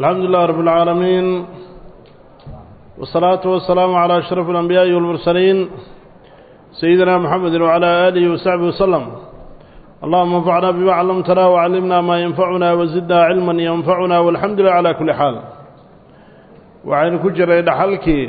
الحمد لله رب العالمين والصلاة والسلام على أشرف الأنبياء والمرسلين سيدنا محمد وعلى آله وصحبه وسلم اللهم انفعنا بما علمتنا وعلمنا ما ينفعنا وزدنا علما ينفعنا والحمد لله على كل حال وعين كجر إلى حلكي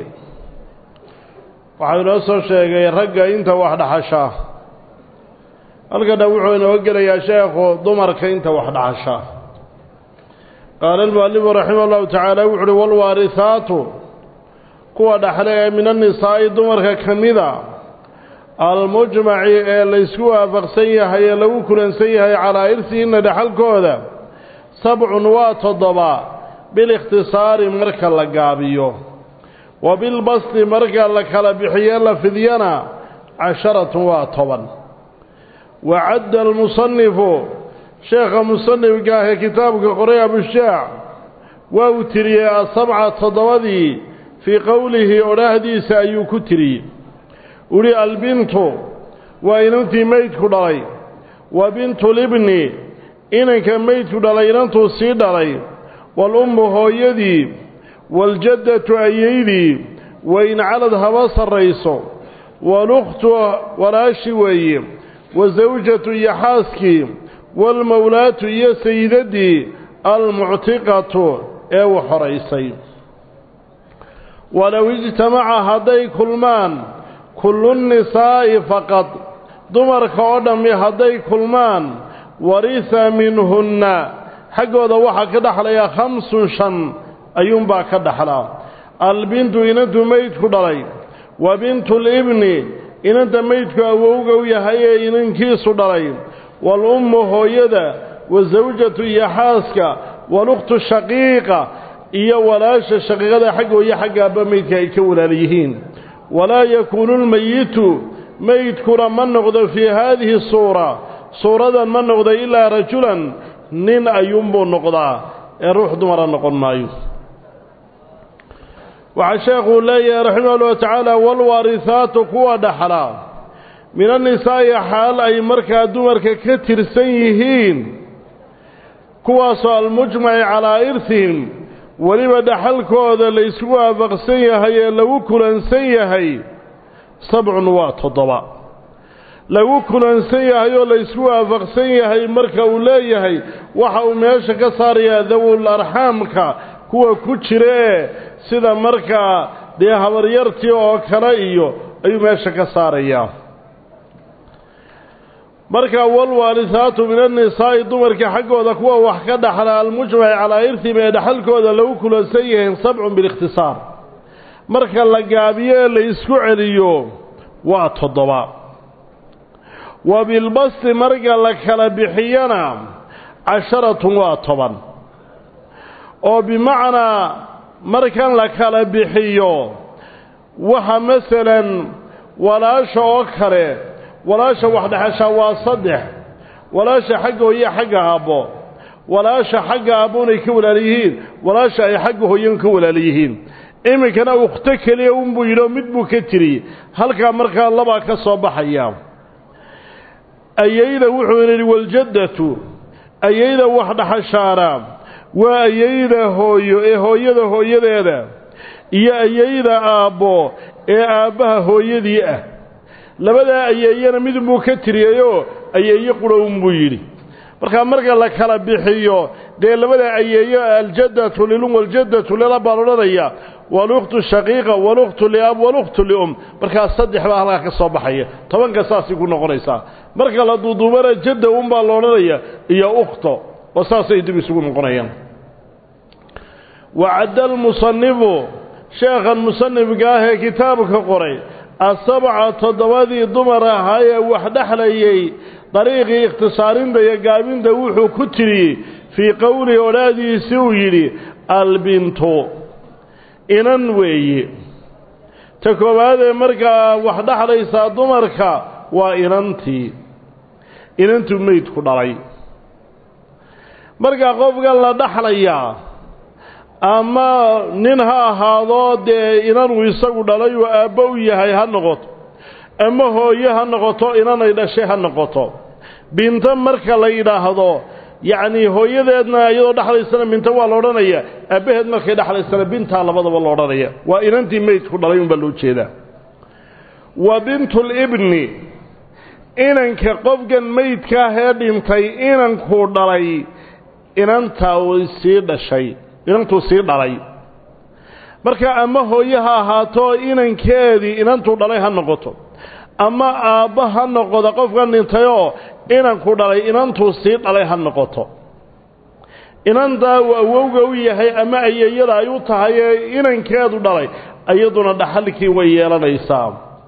وعين أصر شيء رقا إنت واحد حشاه halkana wuxuu inoo gelayaa sheekhu dumarka inta wax dhacasha qaala almu'alifu raximah allahu tacaala wuxu uhi walwaarihaatu kuwa dhaxle ee min annisaa'i dumarka ka mida almujmaci ee laysku waafaqsan yahay ee lagu kulansan yahay calaa irsihinna dhexalkooda sabcun waa toddoba bilikhtisaari marka la gaabiyo wa bilbasti marka la kala bixiyo la fidyana casharatun waa toban wacadda almusanifu sheekha musanifka ah ee kitaabka qoray abushaac waa uu tiriyey asabca toddobadii fii qowlihi odhaahdiisa ayuu ku tiriyey uhi albintu waa inantii meydku dhalay wa bintu libni inanka meydku dhalay inantuu sii dhalay waalummu hooyadii waaljaddatu ayeydii wain calad haba sarrayso walukhtu walaashi weeye wasawjatu iyo xaaskii waalmowlaatu iyo sayidaddii almuctiqatu ee u xoraysay walow ijtamaca hadday kulmaan kullu nnisaa'i faqad dumarka oo dhammi hadday kulmaan warisa minhunna xaggooda waxaa ka dhaxlaya khamsun shan ayuunbaa ka dhaxlaa albintu inantu meydku dhalay wa bintu libni inanta meydku awowga u yahay ee inankiisu dhalay waalummu hooyada wasawjatu iyo xaaska walukhtu shaqiiqa iyo walaasha shaqiiqada xaggooyo xagga abba meydka ay ka walaal yihiin walaa yakuunu lmeyitu meydkuna ma noqdo fii haadihi suura suuradan ma noqdo ilaa rajulan nin ayuunbuu noqdaa ee ruux dumara noqon maayo waxaa sheekhuu leeyahay raximah ullahu tacaala walwaarihaatu kuwa dhaxla min annisaa'i xaal ay markaa dumarka ka tirsan yihiin kuwaasoo almujmaci calaa irhihim weliba dhaxalkooda la ysku waafaqsan yahay ee lagu kulansan yahay sabcun waa toddoba lagu kulansan yahay oo la ysku waafaqsan yahay marka uu leeyahay waxa uu meesha ka saarayaa dawul arxaamka kuwa ku jira ee sida markaa dee habaryartii oo kale iyo ayuu meesha ka saarayaa markaa walwaarihaatu min annisaa'i dumarka xaggooda kuwa wax ka dhaxla almujmaci calaa irtihim ee dhaxalkooda lagu kulansan yahiin sabcun bilikhtisaar marka la gaabiyo ee la isku celiyo waa toddoba wa bilbasti marka la kala bixiyana casharatun waa toban oo bimacnaa markan la kala bixiyo waxa masalan walaasha oo kale walaasha waxdhexashaa waa saddex walaasha xagga hooye xagga aabbo walaasha xagga aabboonay ka walaala yihiin walaasha ay xagga hooyan ka walaala yihiin iminkana ukhto keliya unbuu yidhi oo mid buu ka tiri halkaa markaa labaa ka soo baxaya ayayda wuxuu yidhi waljaddatu ayayda waxdhexashaana waa ayayda hooyo ee hooyada hooyadeeda iyo ayayda aabbo ee aabbaha hooyadii ah labadaa ayeeyana midunbuu ka tiriyayoo ayeeye qurhownbuu yidhi markaa marka la kala bixiyo dee labadaa ayeeyo aljaddatu lilum waljaddatu lilab baan odhanaya walukhtu shaqiiqa walukhtu liab walukhtu lium markaa saddex baa halkaa ka soo baxaya tobanka saasay ku noqonaysaa marka la duuduubana jadda unbaa la odhanaya iyo ukhto oo saasay dib isugu noqonayaan wacadda almusanifu sheekhan musanifka ah ee kitaabka qoray asabca toddobadii dumar ahaa ee wax dhexlayay dariiqii ikhtisaarinta iyo gaabinta wuxuu ku tiriyey fii qowlihi odhaadiisi uu yidhi albintu inan weeye ta koowaadee markaa wax dhexlaysaa dumarka waa inantii inantuu meydku dhalay markaa qofkan la dhexlayaa ama nin ha ahaado dee inanuu isagu dhalay oo aabbo u yahay ha noqoto ama hooye ha noqoto inanay dhashay ha noqoto binto marka la yidhaahdo yacnii hooyadeedna iyadoo dhexlaysana minta waa la odhanaya aabbaheed markay dhexlaysana bintaa labadaba la odhanaya waa inantii meydku dhalay unbaa loo jeedaa wa bintulibni inanka qofkan meydkaahee dhintay inankuu dhalay inantaa sii dhashay inantuu sii dhalay marka ama hooye ha ahaato inankeedii inantuu dhalay ha noqoto ama aabba ha noqoda qofkan dhintayoo inanku dhalay inantuu sii dhalay ha noqoto inantaa uu awowga u yahay ama ayeeyada ay u tahay ee inankeedu dhalay iyaduna dhaxalkii way yeelanaysaa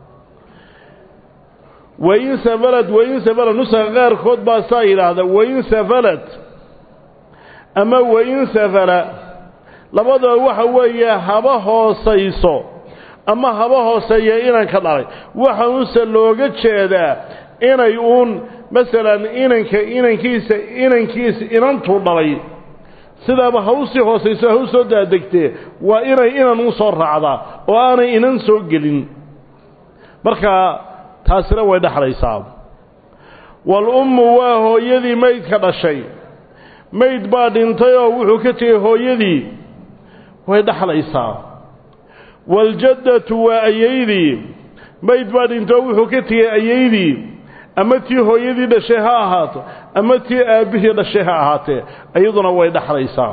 wain safalad wain safalad nusaga qaarkood baa saa yidhaahda wain safalad ama wain safala labadaba waxa weeye haba hoosayso ama haba hooseeya inanka dhalay waxaunse looga jeedaa inay uun masalan inanka inankiisa inankiisa inantuu dhalay sidaaba ha u sii hoosayso ha u soo daadegtee waa inay inan u soo raacdaa oo aanay inan soo gelin marka taasina way dhexlaysaa wal-ummu waa hooyadii maydka dhashay mayd baa dhintay oo wuxuu ka tegey hooyadii way dhexlaysaa waaljaddatu waa ayaydii mayd baa dhintay oo wuxuu ka tegey ayaydii ama tii hooyadii dhashay ha ahaato ama tii aabbihii dhashay ha ahaatee iyaduna way dhexlaysaa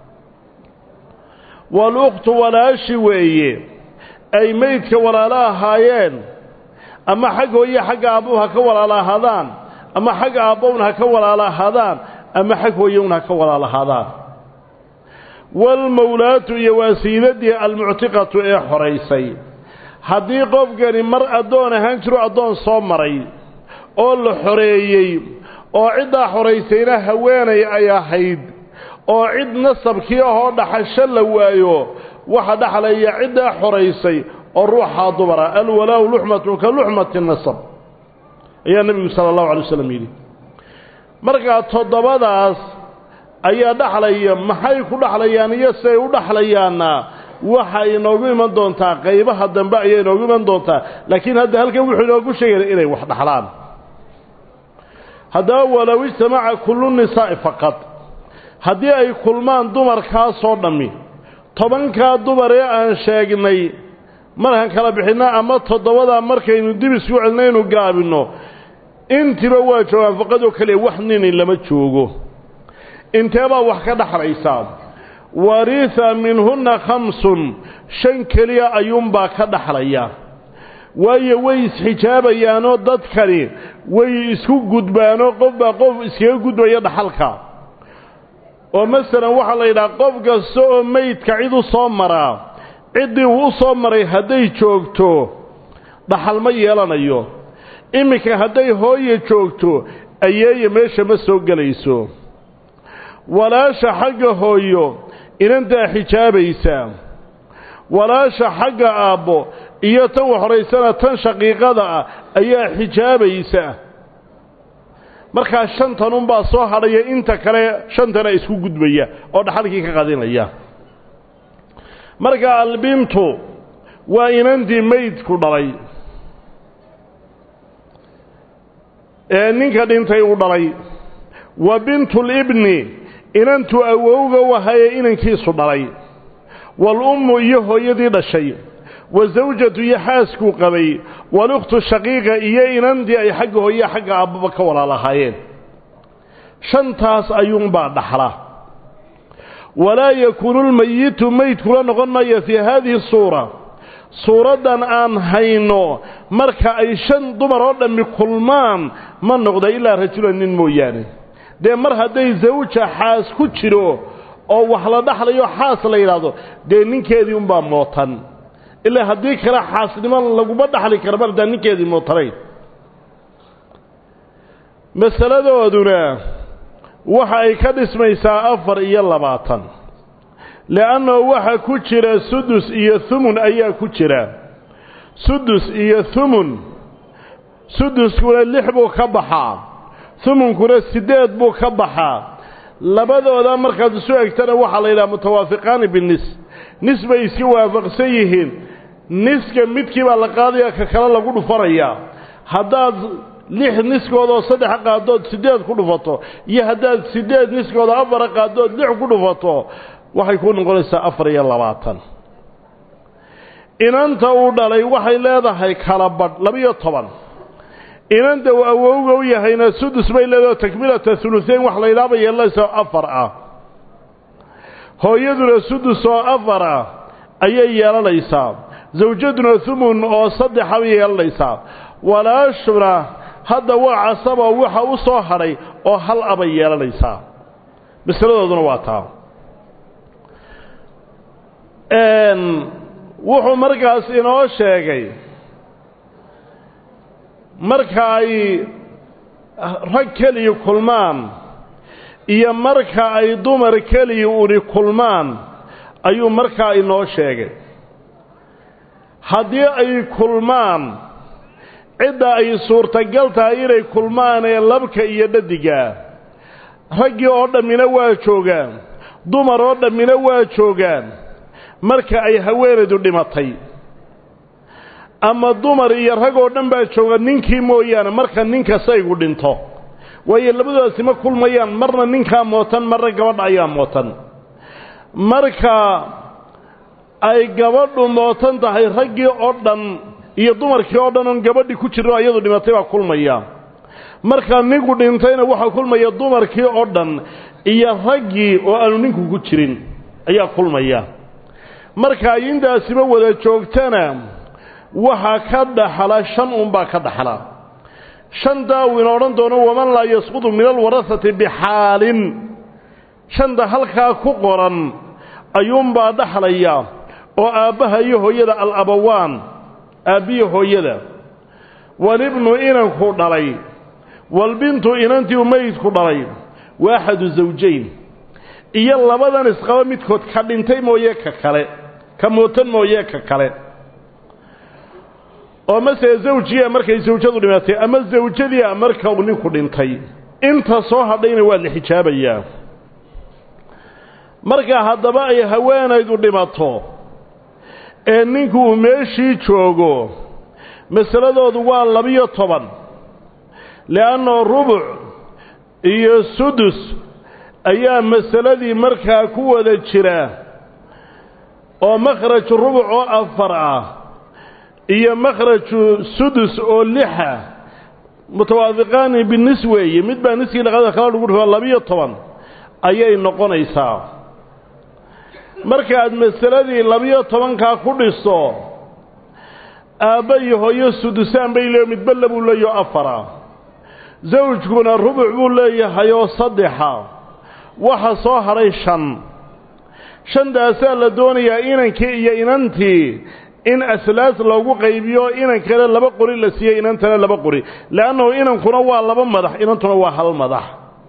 waal-ukhtu walaashi weeye ay maydka walaalo ahaayeen ama xag hooye xagga aabbahu ha ka walaalo ahaadaan ama xagga aabbowun ha ka walaalo ahaadaan ama xag hooyowun ha ka walaalo ahaadaan waalmawlaatu iyo waa siidadii almuctiqatu ee xoraysay haddii qofkani mar addoon ahaan jiro addoon soo maray oo la xoreeyey oo ciddaa xoraysayna haweenay ay ahayd oo cid nasabkii ahoo dhaxasho la waayo waxa dhexlaya ciddaa xoraysay oo ruuxaa dumara alwalaau luxmatun ka luxmati nasab ayaa nebigu sala allahu alay waslam yidhi markaa toddobadaas ayaa dhexlaya maxay ku dhexlayaan iyo siay u dhexlayaanna waxa inoogu iman doontaa qaybaha dambe ayay inoogu iman doontaa laakiin hadda halkan wuxuu inoogu sheegaya inay wax dhexlaan haddaba walow ijtamaca kullu nisaa'i faqad haddii ay kulmaan dumarkaasoo dhammi tobankaa dumar ee aan sheegnay markaan kala bixinno ama toddobadaa markaynu dib isku celinaynu gaabinno intiba waa joogaan faqadoo keliya wax nini lama joogo inteebaa wax ka dhexlaysaa wariha minhunna khamsun shan keliya ayuunbaa ka dhexlaya waayo way isxijaabayaanoo dadkani way isku gudbaanoo qofbaa qof iskaga gudbaya dhaxalka oo masalan waxaa la yidhaha qof kasta oo meydka cid u soo maraa ciddii uu u soo maray hadday joogto dhaxal ma yeelanayo iminka hadday hooye joogto ayeeya meesha ma soo gelayso walaasha xagga hooyo inantaa xijaabaysa walaasha xagga aabbo iyo tan wax horaysana tan shaqiiqada ah ayaa xijaabaysa markaa shantan unbaa soo hadhaya inta kale shantana isku gudbaya oo dhaxalkii ka qadinaya marka albintu waa inantii meydku dhalay ee ninka dhintay uu dhalay wa bintulibni inantuu awowga wahaye inankiisu dhalay waalummu iyo hooyadii dhashay wa zawjatu iyo xaaskuu qabay walukhtu shaqiiqa iyo inantii ay xagga hooye xagga aabbaba ka walaalahaayeen shantaas ayuunbaa dhaxla walaa yakuunu lmayitu meydkula noqon maya fii haadihi suura suuraddan aan hayno marka ay shan dumar oo dhammi kulmaan ma noqda ilaa rajulan nin mooyaane dee mar hadday zawja xaas ku jiro oo wax la dhaxlayo xaas la yidhaahdo dee ninkeedii unbaa mootan ilaa haddii kale xaasnimo laguma dhaxli kara mar haddaan ninkeedii mootanayn masaladooduna waxa ay ka dhismaysaa afar iyo labaatan le'annahu waxa ku jira sudus iyo humun ayaa ku jira sudus iyo humun suduskuna lix buu ka baxaa humunkuna siddeed buu ka baxaa labadooda markaad isu egtana waxaa la yidhaha mutawaafiqaani binis nis bay iska waafaqsan yihiin niska midkii baa la qaadaya ka kale lagu dhufanayaa haddaad lix niskoodaoo saddexa qaadood siddeed ku dhufato iyo haddaad siddeed niskooda afara qaadood lix ku dhufato waxay ku noqonaysaa afar iyo labaatan inanta uu dhalay waxay leedahay kala badh labiyo toban inanta uu awowga u yahayna sudus bay leedahay takmilata huluseyn wax la yidhaaba yeelanaysa afar ah hooyaduna sudus oo afar ah ayay yeelanaysaa zawjaduna humun oo saddexa bay yeelanaysaa walaashuna hadda waa casaba waxa u soo hadhay oo hal abay yeelanaysaa masaladooduna waa taa wuxuu markaas inoo sheegay marka ay rag keliya kulmaan iyo marka ay dumar keliya uni kulmaan ayuu markaa inoo sheegay haddii ay kulmaan cidda ay suurtagal tahay inay kulmaan ee labka iyo dhadigaa raggii oo dhammina waa joogaan dumar oo dhammina waa joogaan marka ay haweenaydu dhimatay ama dumar iyo rag oo dhan baa jooga ninkii mooyaane marka ninka saygu dhinto waayo labadoodaasi ma kulmayaan marna ninkaa mootan marna gabadha ayaa mootan marka ay gabadhu mootan tahay raggii oo dhan iyo dumarkii oo dhan oon gabadhii ku jirno iyadu dhimatay baa kulmaya marka ninku dhintayna waxaa kulmaya dumarkii oo dhan iyo raggii oo aanu ninku ku jirin ayaa kulmaya marka ay intaasiba wada joogtana waxaa ka dhaxla shan unbaa ka dhaxla shantaa uu ina odhan doono waman laa yasqudu min alwarasati bixaalin shanta halkaa ku qoran ayuunbaa dhaxlaya oo aabbaha iyo hooyada al-abawaan aabbiyo hooyada walibnu inanku dhalay walbintu inantii u meydku dhalay wa axadu zawjayn iyo labadan isqaba midkood ka dhintay mooye ka kale ka mootan mooye ka kale oo masele zawjiya markay zawjadu dhimatay ama zawjadiia marka uu ninku dhintay inta soo hadhayna waa la xijaabayaa marka haddaba ay haweenaydu dhimato ee ninku uu meeshii joogo masaladoodu waa labiyo toban le'annao rubuc iyo sudus ayaa masaladii markaa ku wada jira oo makhraju rubuc oo afar ah iyo makhraju sudus oo lixa mutawaafiqaani binis weeye mid baa niskii dhaqada kala lagu dhufo labiyo toban ayay noqonaysaa markaaad masaladii labiyo tobankaa ku dhiso aabba iyo hooyo sudusaan bay leeyo midba labuu leeyaho afara zawjkuna rubuc buu leeyahayoo saddexa waxa soo hadhay shan shantaasaa la doonayaa inankii iyo inantii in aslaas loogu qaybiyo inankana laba qori la siiyo inantana laba qori le'annahu inankuna waa laba madax inantuna waa hal madax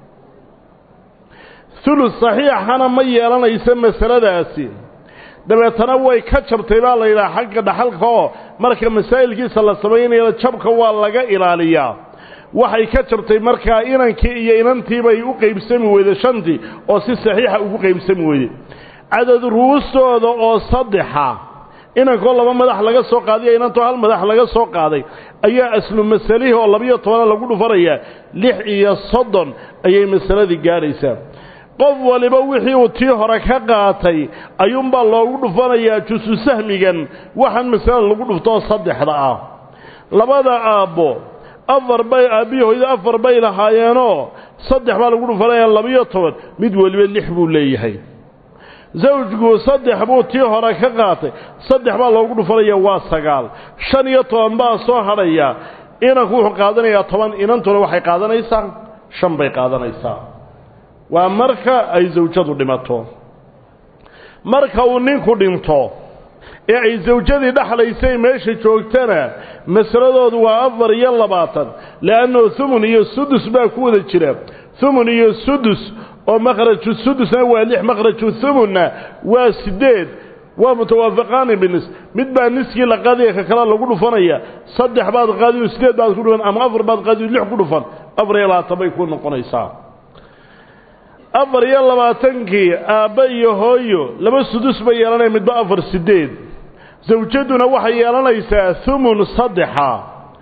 hulus saxiixana ma yeelanayso masaladaasi dabeetana way ka jabtay baa la yidhaha xagga dhaxalka oo marka masaa'ilkiisa la samaynaya jabka waa laga ilaaliyaa waxay ka jabtay markaa inankii iyo inantiibay u qaybsami weyday shantii oo si saxiixa ugu qaybsami weyday cadad ru'ustooda oo saddexa inankoo laba madax laga soo qaadiyo inantoo hal madax laga soo qaaday ayaa aslu masalihii oo labiyo tobana lagu dhufanayaa lix iyo soddon ayay masaladii gaadhaysaa qof waliba wixii uu tii hore ka qaatay ayuunbaa loogu dhufanayaa jusu sahmigan waxaan masalada lagu dhuftoo saddexda ah labada aabbo afar bay aabbiyi hooyada afar bay lahaayeenoo saddex baa lagu dhufanayaa labiyo toban mid weliba lix buu leeyahay zawjku saddex buu tii hore ka qaatay saddex baa loogu dhufanaya waa sagaal shan iyo toban baa soo hadhaya inanku wuxuu qaadanayaa toban inantuna waxay qaadanaysaa shan bay qaadanaysaa waa marka ay zawjadu dhimato marka uu ninku dhinto ee ay zawjadii dhexlaysay meesha joogtana masaladoodu waa afar iyo labaatan le'annahu humun iyo sudus baa ku wada jira humun iyo sudus oo makhraju sudusna waa lix makhraju humunna waa siddeed waa mutawaafaqaani binis mid baa niskii la qaadaya ka kale lagu dhufanaya saddex baad qaadiyo siddeed baad ku dhufan ama afar baad qaadiyo lix ku dhufan afar iyo labaatan bay ku noqonaysaa afar iyo labaatankii aabba iyo hooyo laba sudus bay yeelanaya midba afar siddeed zawjaduna waxay yeelanaysaa humun saddexa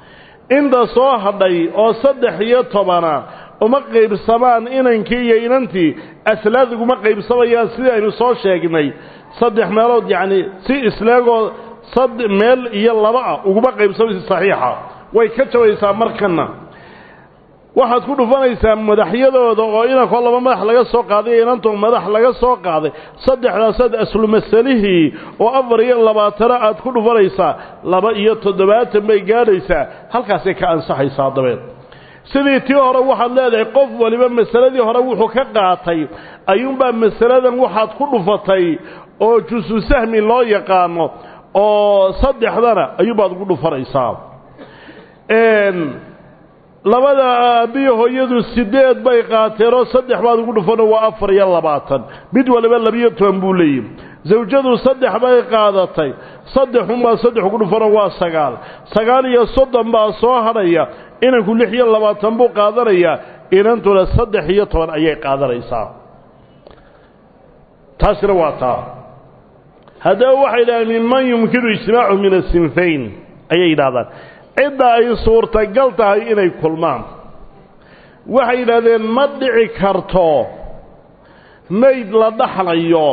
inta soo hadhay oo saddex iyo tobana uma qaybsamaan inankii iyo inantii aslaad uguma qaybsamayaan sidii aynu soo sheegnay saddex meelood yacni si isleegoo sad meel iyo laba ah uguma qaybsamaysa saxiixa way ka jabaysaa markana waxaad ku dhufanaysaa madaxyadooda oo inankoo laba madax laga soo qaaday iyo inantoo madax laga soo qaaday saddexdaasaad aslu masalihii oo afar iyo labaatana aad ku dhufanaysaa laba iyo toddobaatan bay gaadhaysaa halkaasay ka ansaxaysaa dabeed sidii tii hore waxaad leedahay qof waliba masaladii hore wuxuu ka qaatay ayuunbaa masaladan waxaad ku dhufatay oo jusu sahmi loo yaqaano oo saddexdana ayuunbaad ugu dhufanaysaa labada aabbiyo hooyadu sideed bay qaateenoo saddex baad ugu dhufano waa afar iyo labaatan mid waliba labiyo toban buu leeyihi zawjadu saddex bay qaadatay saddexunbaa saddex ugu dhufano waa sagaal sagaal iyo soddon baa soo hadhaya inanku lix iyo labaatan buu qaadanayaa inantuna saddex iyo toban ayay qaadanaysaa taasina waa taa haddaba waxay yidhahdeen minman yumkinu ijtimaacu min asinfayn ayay yidhahdaan cidda ay suurtagal tahay inay kulmaan waxay yidhahdeen ma dhici karto mayd la dhaxlayo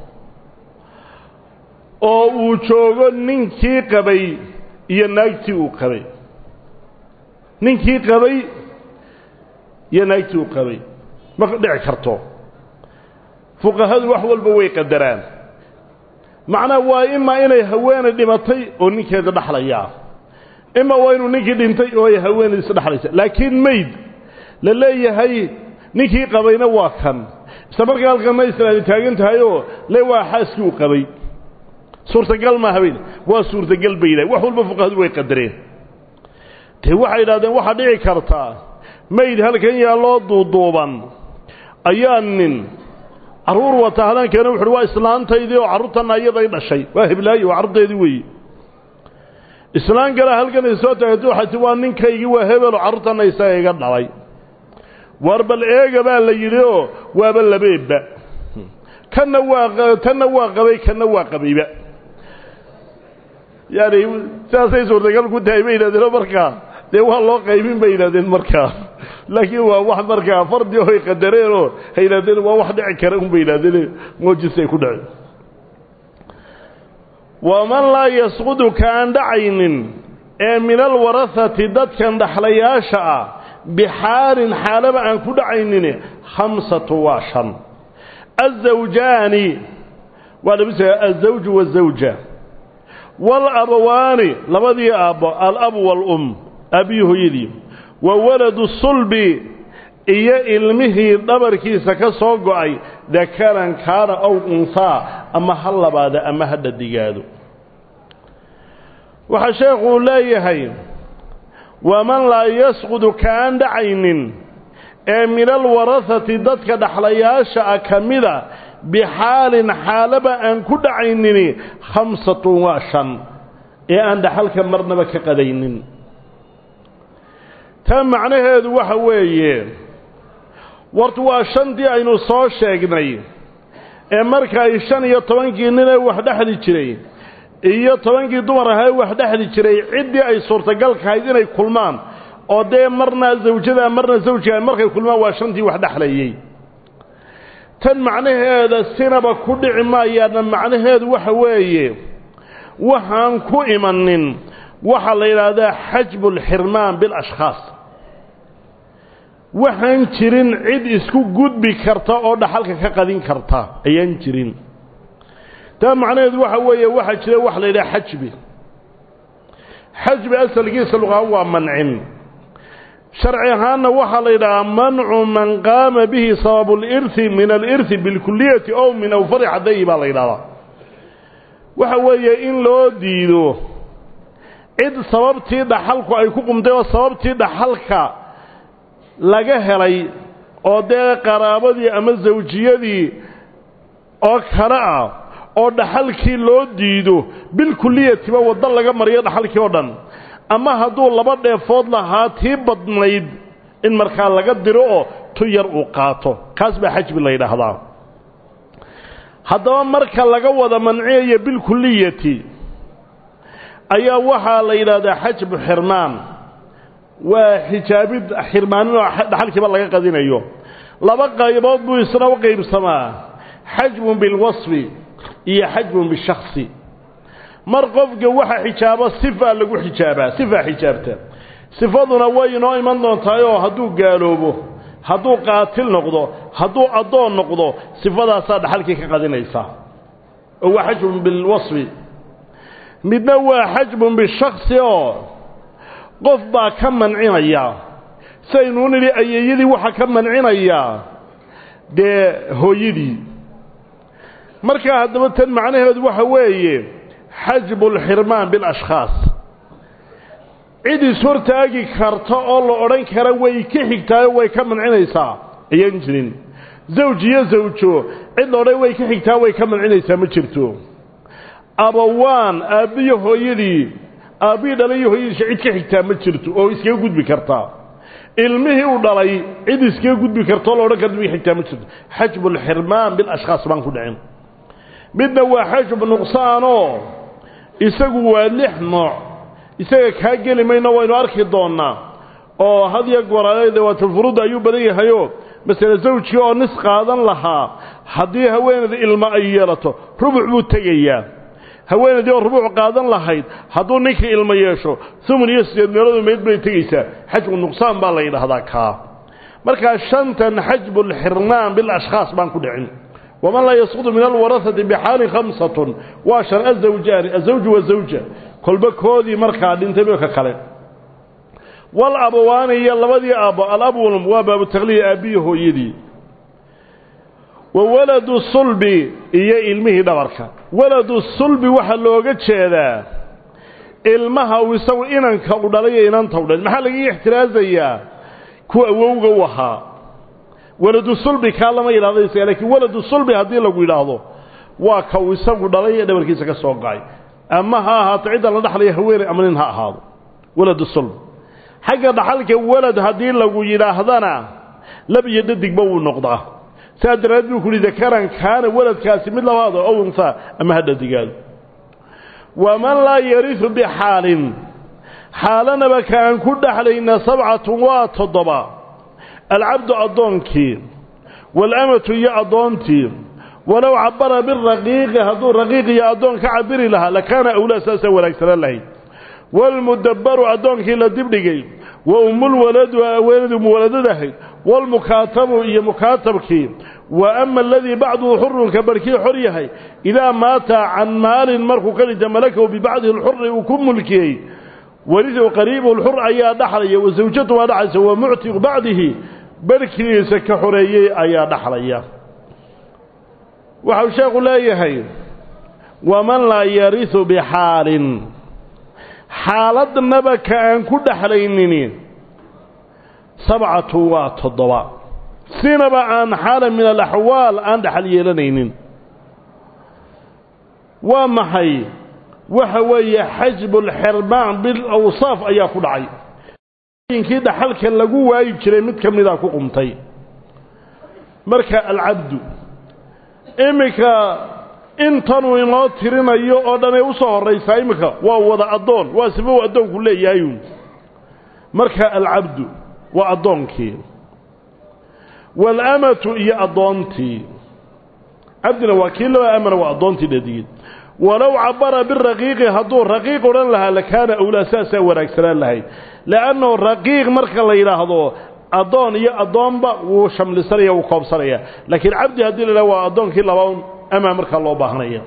oo uu joogo ninkii qabay iyo naagtii uu qabay ninkii qabay iyo naagtii uu qabay ma dhici karto fuqahadu wax walba way qadaraan macnaha waa imaa inay haweenay dhimatay oo ninkeeda dhaxlayaa ima waa inuu ninkii dhintay oo ay haweenaydiisa dhexlaysa laakiin mayd la leeyahay ninkii qabayna waa kan isla markaa halkanna islaadi taagan tahayoo le waa xaaskii uu qabay suurtagal maaha bay waa suurtagal bay yidhahen wax walba fuqahadu way qadareen dee waxay yidhahdeen waxaa dhici kartaa mayd halkan yaalloo duuduuban ayaa nin carruur wata hadankeena wuxuuhi waa islaantaydii oo carruurtanna iyaday dhashay waa heblaayo waa carruurteedii weeye islaan kale halkan ay soo taagto waxay ti waa ninkaygii waa hebelo carruurtanna isaga iga dhalay war bal eega baa la yidhi oo waaba labeebba kanna waa tanna waa qabay kanna waa qabayba yaani sidaasay suurtagal ku tahay bay yidhahdeen markaa dee waa loo qaybin bay yidhahdeen markaa laakiin waa wax markaa fardi oo ay qadareen oo ay yidhahdeen waa wax dhici kara un bay yidhahdeen moojisay ku dhaceen waman laa yasqudu ka aan dhacaynin ee min alwarahati dadkan dhaxlayaasha ah bixaalin xaalaba aan ku dhacaynin khamsatu waa shan azawjaani waa labisa azawju waazawja waalabawaani labadii aabbo alabu waalum aabbiyi hooyadii wa waladu sulbi iyo ilmihii dhabarkiisa ka soo go'ay dakaran kaana ow unhaa ama ha labaada ama ha dhadigaado waxaa sheekuu leeyahay waman laa yasqudu kaaan dhacaynin ee min alwarahati dadka dhaxlayaasha ah ka mida bixaalin xaalaba aan ku dhacaynini khamsatun waa shan ee aan dhaxalka marnaba ka qadaynin taa macnaheedu waxa weeye wartu waa shantii aynu soo sheegnay ee marka ay shan iyo tobankii ninee wax dhexli jiray iyo tobankii dumar ahae wax dhexli jiray ciddii ay suurtagalkahayd inay kulmaan oo dee marna zawjada marna zawjiga markay kulmaan waa shantii wax dhexlayey tan macnaheeda sinaba ku dhici maayaana macnaheedu waxa weeye waxaan ku imanin waxaa la yidhaahdaa xajbu alxirmaan bilashkhaas waxaan jirin cid isku gudbi karta oo dhaxalka ka qadin karta ayaan jirin taa macnaheedu waxa weeye waxaa jira wax la yidhaha xajbi xajbi asalkiisa luqahaan waa mancin sharci ahaanna waxaa la yidhahaa mancu man qaama bihi sababu lirhi min alirhi bilkuliyati ow min awfari xadayi baa la yidhahdaa waxa weeye in loo diido cid sababtii dhaxalku ay ku qumtay oo sababtii dhaxalka laga helay oo dee qaraabadii ama zawjiyadii oo kale ah oo dhaxalkii loo diido bilkuliyatiba waddo laga mariyo dhaxalkii oo dhan ama hadduu laba dheefood lahaa tii badnayd in markaa laga diro oo tu yar uu qaato kaas baa xajbi la yidhaahdaa haddaba marka laga wada manciyayo bilkuliyati ayaa waxaa la yidhaahdaa xajbu xirmaan waa xijaabid xirmaanin oo dhaxalkiiba laga qadinayo laba qaybood buu isna u qaybsamaa xajbun bilwasfi iyo xajbun bishaksi mar qofka waxa xijaabo sifaa lagu xijaabaa sifaa xijaabta sifaduna way inoo iman doontaayoo hadduu gaaloobo hadduu qaatil noqdo hadduu addoon noqdo sifadaasaa dhaxalkii ka qadinaysa oo waa xajbun bilwasfi midna waa xajbun bishaksi oo qof baa ka mancinaya siaynuu nidhi ayeeyadii waxaa ka mancinayaa dee hooyadii markaa haddaba tan macnaheedu waxa weeye xajbu lxirmaan bilashkhaas cid ishortaagi karta oo la odhan kara way ka xigtaayo way ka mancinaysaa ayaan jirin zawj iyo zawjo cid la odhan way ka xigtaa way ka mancinaysaa ma jirto abawaan aabbiyo hooyadii aabbihii dhalay iyo hooyadiisa cid ka xigtaa ma jirto oo iskaga gudbi kartaa ilmihii u dhalay cid iskaga gudbi karta oo la odhan karta way xigtaa ma jirto xajbu lxirmaan bilashkhaas baan ku dhicin midna waa xajbu nuqsaanoo isagu waa lix nooc isaga kaa geli mayno waynu arki doonnaa oo had iyo goor dawaatulfuruudda ayuu badan yahayoo masale zawjkii oo nis qaadan lahaa haddii haweenayda ilmo ay yeelato rubuc buu tegayaa haweenaydii oo rubuuc qaadan lahayd hadduu ninkii ilmo yeesho umun iyo sideed meeloodu meyd bay tegaysaa xajbu nuqsaan baa la yidhaahdaa kaa markaa shantan xajbulxirmaan bilashkhaas baan ku dhicin waman laa yasqudu min alwarahati bixaalin khamsatun waa shan azawjaani azawju wazawja kolba koodii markaa dhintayba ka kale walabawaani iyo labadii aabbo alabwalm waa baabu takliya aabbiyi hooyadii wa waladu sulbi iyo ilmihii dhabarka waladu sulbi waxaa looga jeedaa ilmaha uu isagu inanka u dhalay iyo inanta u dhalay maxaa laga ixtiraasayaa kuwa awowga u ahaa waladu sulbi kaa lama yidhahdo isaga lakiin waladu sulbi haddii lagu yidhaahdo waa ka uu isagu dhalay ee dhabarkiisa ka soo gacay ama ha ahaato cidda la dhaxlaya haweeney ama nin ha ahaado waladu sulb xagga dhaxalka walad haddii lagu yidhaahdana lab iyo dhadigba wuu noqdaa saa daraaddeed buu ku uhi dakaran kaana waladkaasi mid labaado ow unhaa ama ha dhadigaado waman laa yarisu bixaalin xaalanaba kaan ku dhexlayna sabcatun waa toddoba alcabdu addoonkii waalamatu iyo addoontii walow cabara biraqiiqi hadduu raqiiq iyo addoon ka cabiri lahaa lakaana awlaa saasaa wanaagsanaan lahayd waalmudabbaru addoonkii la dibdhigay wa ummulwaladu haweenadii muwaladadahayd waalmukaatabu iyo mukaatabkii wa ama aladii bacduhu xurunka barhkii xor yahay idaa maata can maalin markuu ka dhinta malakahu bibacdihi lxuri uu ku mulkiyey waridu qariibuhu lxur ayaa dhaxlaya wa sawjatu waa dhaxlaysa wa muctiqu bacdihi barhkiisa ka xoreeyey ayaa dhaxlaya waxau sheekhu leeyahay waman laa yarisu bixaalin xaaladnaba ka aan ku dhexlaynini sabcatu waa toddoba sinaba aan xaala min alaxwaal aan dhexal yeelanaynin waa maxay waxa weeye xajbu lxirmaan bilawsaaf ayaa ku dhacay yinkii dhaxalka lagu waayi jiray mid ka mida ku qumtay marka alcabdu iminka intanuu inoo tirinayo oo dhanay u soo horraysaa iminka waa wada addoon waa sifa uu addoonku leeyahayun marka alcabdu waa addoonkii waalamatu iyo addoontii cabdina waa kii laba amana waa addoontii dhadigid walow cabara biraqiiqi hadduu raqiiq odhan lahaa lakaana awlaa saasaa wanaagsanaan lahayd le'annahu raqiiq marka la yidhaahdo addoon iyo addoonba wuu shamlisanaya wuu koobsanaya laakiin cabdi haddii la yidhahdo waa addoonkii laba amaa markaa loo baahanaya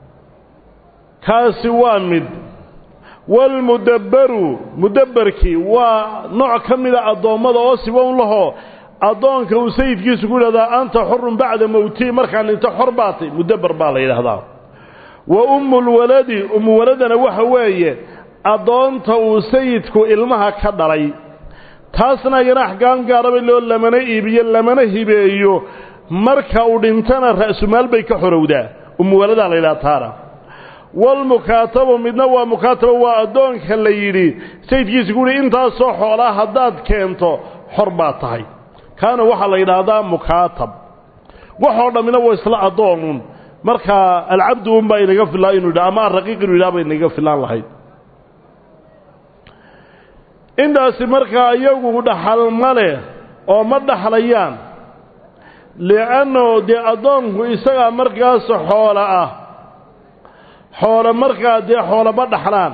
kaasi waa mid waalmudabbaru mudabbarkii waa nooc ka mida addoommada oo sibown lahoo addoonka uu sayidkiisu ku yidhahdaa anta xurun bacda mowtii markaan dhinto xor baatay mudabbar baa la yidhaahdaa wa ummulwaladi ummuwaladana waxa weeye addoonta uu sayidku ilmaha ka dhalay taasna iyana axkaam gaaraba loo lamana iibiyo lamana hibeeyo marka uu dhintana ra'sumaal bay ka xorowdaa ummuwaladaa la yidhaha taana walmukaatabu midna waa mukaataba waa addoonka la yidhi sayidkiisa ku yihi intaasoo xoolaa haddaad keento xor baad tahay kaana waxaa la yidhaahdaa mukaatab waxoo dhammina waa isla addoonun markaa alcabdu unbaa inaga filaa inuu yidha ama araqiiq inuu yidhaha ba inaga filaan lahayd intaasi markaa iyagu dhaxal ma leh oo ma dhaxlayaan li'anno dee addoonku isagaa markaas xoolo ah xoolo markaa dee xoolo ma dhaxlaan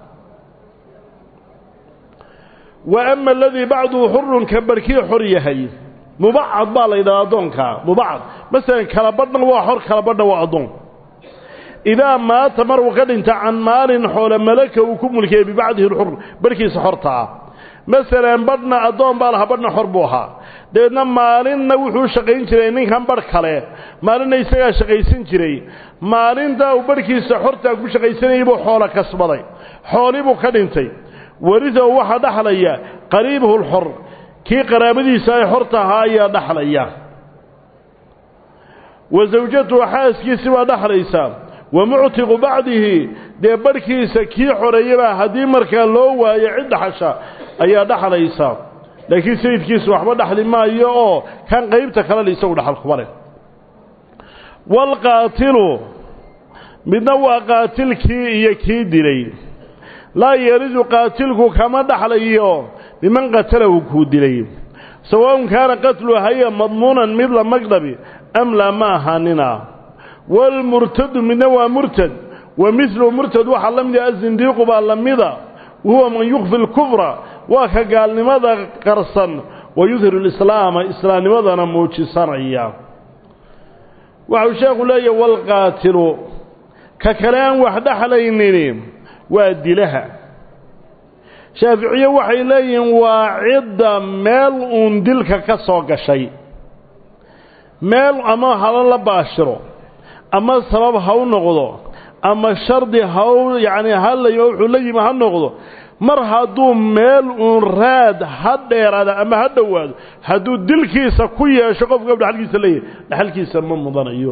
wa ama aladii bacduhu xurun ka barhkii xor yahay mubacad baa la yidhaha addoonkaa mubacad masalan kala badhna waa xor kala badhna waa addoon idaa maata maruu ka dhinta can maalin xoolo malaka uu ku mulkiyey bibacdihi lxur barhkiisa xorta ah masalan badhna addoon baa lahaa badhna xor buu ahaa dabeedna maalinna wuxuu shaqayn jiray ninkan badh kale maalinna isagaa shaqaysan jiray maalintaa uu barhkiisa xortaa ku shaqaysanayay buu xoolo kasbaday xoolii buu ka dhintay warisahu waxaa dhaxlaya qariibuhu lxor kii qaraabadiisa ay xorta ahaa ayaa dhaxlaya wa sawjatuhu xaaskiisi baa dhaxlaysa wa muctiqu bacdihi dee barhkiisa kii xoreeyabaa haddii markaa loo waayo cid dhaxasha ayaa dhaxlaysa laakiin sayidkiisu waxba dhaxli maayo oo kan qaybta kalena isagu dhaxal kuma leh waalqaatilu midna waa qaatilkii iyo kii dilay laa yaridu qaatilku kama dhaxlayo biman qatalahu kuu dilay sawaun kaana qatlu haya madmuunan mid la magdhabi am laa ma ahaanina waalmurtadu midna waa murtad wa midlu murtad waxaa la mid ah azindiiqu baa la mida wahuwa man yukfi lkufra waa ka gaalnimada qarsan wa yudhiru lislaama islaamnimadana muujisanaya waxau sheekhu leeyahy waalqaatilu ka kale aan wax dhexlaynini waa dilaha shaaficiye waxay leeyihiin waa cidda meel uun dilka ka soo gashay meel ama hala la baashiro ama sabab ha u noqdo ama shardi haw yacni hala wuxuu la yimi ha noqdo mar hadduu meel uun raad ha dheeraada ama ha dhowaado hadduu dilkiisa ku yeesho qofka dhaxalkiisa leeyahay dhaxalkiisa ma mudanayo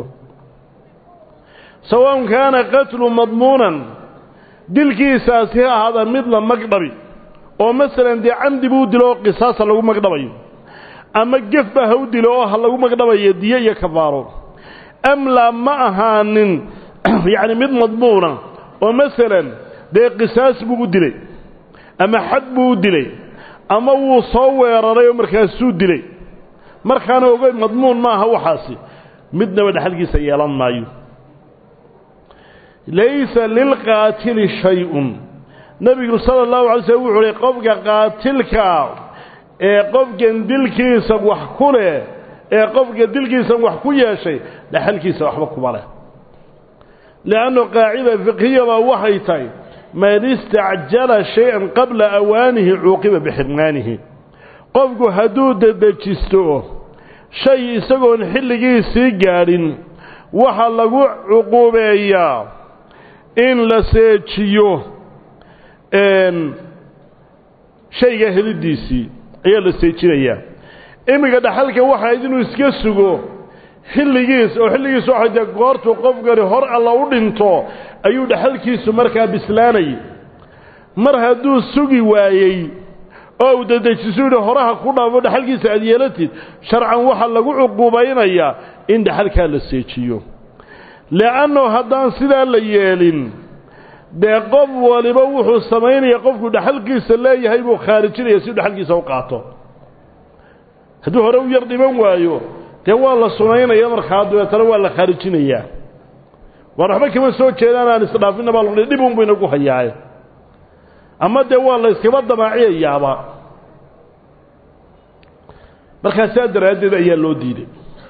sawaun kaana qatlu madmuunan dilkiisaasi ha ahaada mid la magdhabi oo masalan dee camdi buu dilo oo qisaasa lagu magdhabayo ama gefba ha u dilo oo ha lagu magdhabayo diyo iyo kafaaro amlaa ma ahaanin yacni mid madmuuna oo masalan dee qisaas buu u dilay ama xad buu u dilay ama wuu soo weeraray oo markaasuu dilay markaana ogey madmuun maaha waxaasi midnaba dhexalkiisa yeelan maayo laysa lilqaatili shay-un nebigu sala allahu alay slm wuxuu uhi qofka qaatilkaa ee qofkan dilkiisa wax ku leh ee qofka dilkiisa wax ku yeeshay dhaxalkiisa waxba kuma leh liannu qaacida fiqhiyaba waxay tahay man istacjala shay-an qabla awaanihi cuuqiba bixirmaanihi qofku hadduu dedejisto shay isagoon xilligiisii gaadhin waxaa lagu cuquubeeyaa in la seejiyo shayga helidiisii ayaa la seejinayaa iminka dhaxalka waxayd inuu iska sugo xilligiis oo xilligiis waxay dee goortuu qofkani hor alla u dhinto ayuu dhaxalkiisu markaa bislaanayay mar hadduu sugi waayey oo uu dedejisu yidhi horaha ku dhaafo dhaxalkiisa aad yeelatid sharcan waxaa lagu cuquubaynayaa in dhaxalkaa la seejiyo le'anno haddaan sidaa la yeelin dee qof waliba wuxuu samaynaya qofku dhaxalkiisa leeyahay buu khaarijinaya si dhaxalkiisa u qaato hadduu hore u yar dhiman waayo dee waa la sunaynaya markaa dabeetana waa la khaarijinayaa waan waxba kama soo jeedaan aan isdhaafinna baa lodhi dhib unbu inagu hayaaye ama dee waa la yskaba damaaciyayaaba markaa saa daraaddeed ayaa loo diiday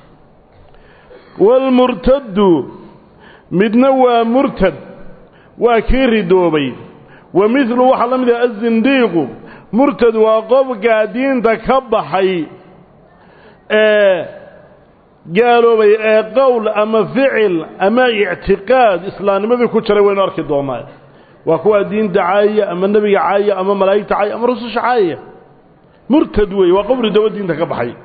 waalmurtaddu midna waa murtad waa kii ridoobay wa midlu waxaa la mid ah azindiiqu murtad waa qofkaa diinta ka baxay ee gaaloobay ee qowl ama ficil ama ictiqaad islaamnimadii ku jiray waynu arki doonaa waa kuwaa diinta caayaya ama nebiga caayaya ama malaa'igta caayaya ama rususha caayaya murtad weeye waa qof ridoobo diinta ka baxay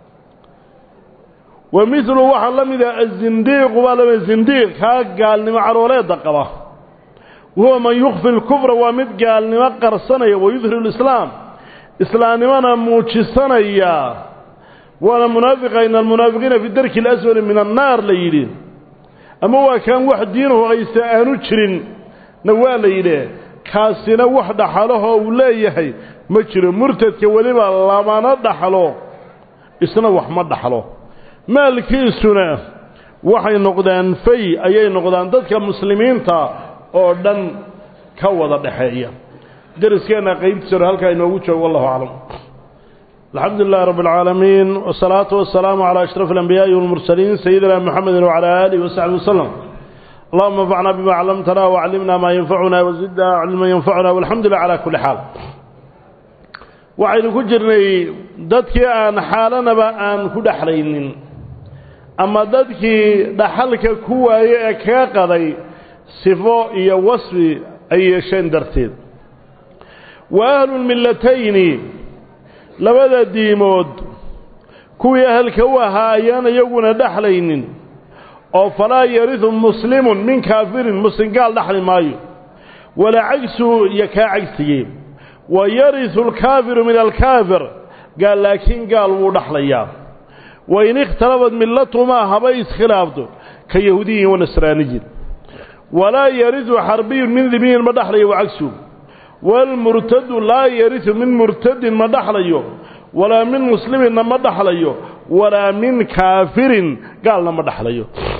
wa midlu waxaa la mid ah azindiiqu baa lamid zindiiq kaa gaalnimo carooleedda qaba wahuwa man yukfi lkufra waa mid gaalnimo qarsanaya wayudhiru lislaam islaamnimona muujisanaya waana munaafiqa ina almunaafiqiina fi darki اlaswali min annaar la yidhi ama waa kaan wax diinuhu aysa aanu jirin na waa la yidhi kaasina wax dhaxalahoo uu leeyahay ma jiro murtadka weliba lamana dhaxlo isna wax ma dhaxlo maalkiisuna waxay noqdaan fay ayay noqdaan dadka muslimiinta oo dhan ka wada dhexeeya dariskeenna qaybtiisa hore halkaa inoogu joogo wallahu aclam الحمد لله رب العالمين والصلاة والسلام على أشرف الأنبياء والمرسلين سيدنا محمد وعلى آله وصحبه وسلم اللهم انفعنا بما علمتنا وعلمنا ما ينفعنا وزدنا علما ينفعنا والحمد لله على كل حال waxaynu ku jirnay dadkii aan xaalanaba aan ku dhexlaynin ama dadkii dhaxalka ku waaye ee kaga qaday sifo iyo wasfi ay yeesheen darteed wa ahlulmillatayni labada diimood kuwii ahalka u ahaa ayaan iyaguna dhexlaynin oo falaa yaridu muslimun min kaafirin muslim gaal dhexli maayo walaa cagsu iyo kaa cagsigee wa yaridu alkaafiru min alkaafir gaal laakiin gaal wuu dhexlayaa wain ikhtalafad millatumaa habay iskhilaafto ka yahuudiyin wa nasraaniyin walaa yaridu xarbiyun min dimiyin ma dhexlayo wa cagsu waalmurtadu laa yaridu min murtadin ma dhaxlayo walaa min musliminna ma dhaxlayo walaa min kaafirin gaalna ma dhaxlayo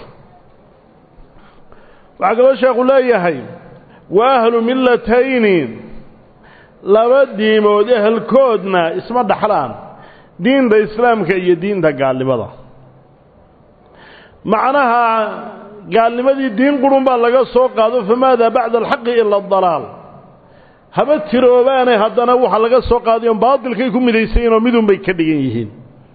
waxaa kaloo sheekhu leeyahay wa ahlu millatayni laba diimood ehelkoodna isma dhaxlaan diinta islaamka iyo diinta gaalnimada macnaha gaalnimadii diin qurun baa laga soo qaado famaadaa bacda alxaqi ila adalaal haba tiroobaane haddana waxa laga soo qaadayo baatilkay ku midaysayiin oo midun bay ka dhigan yihiin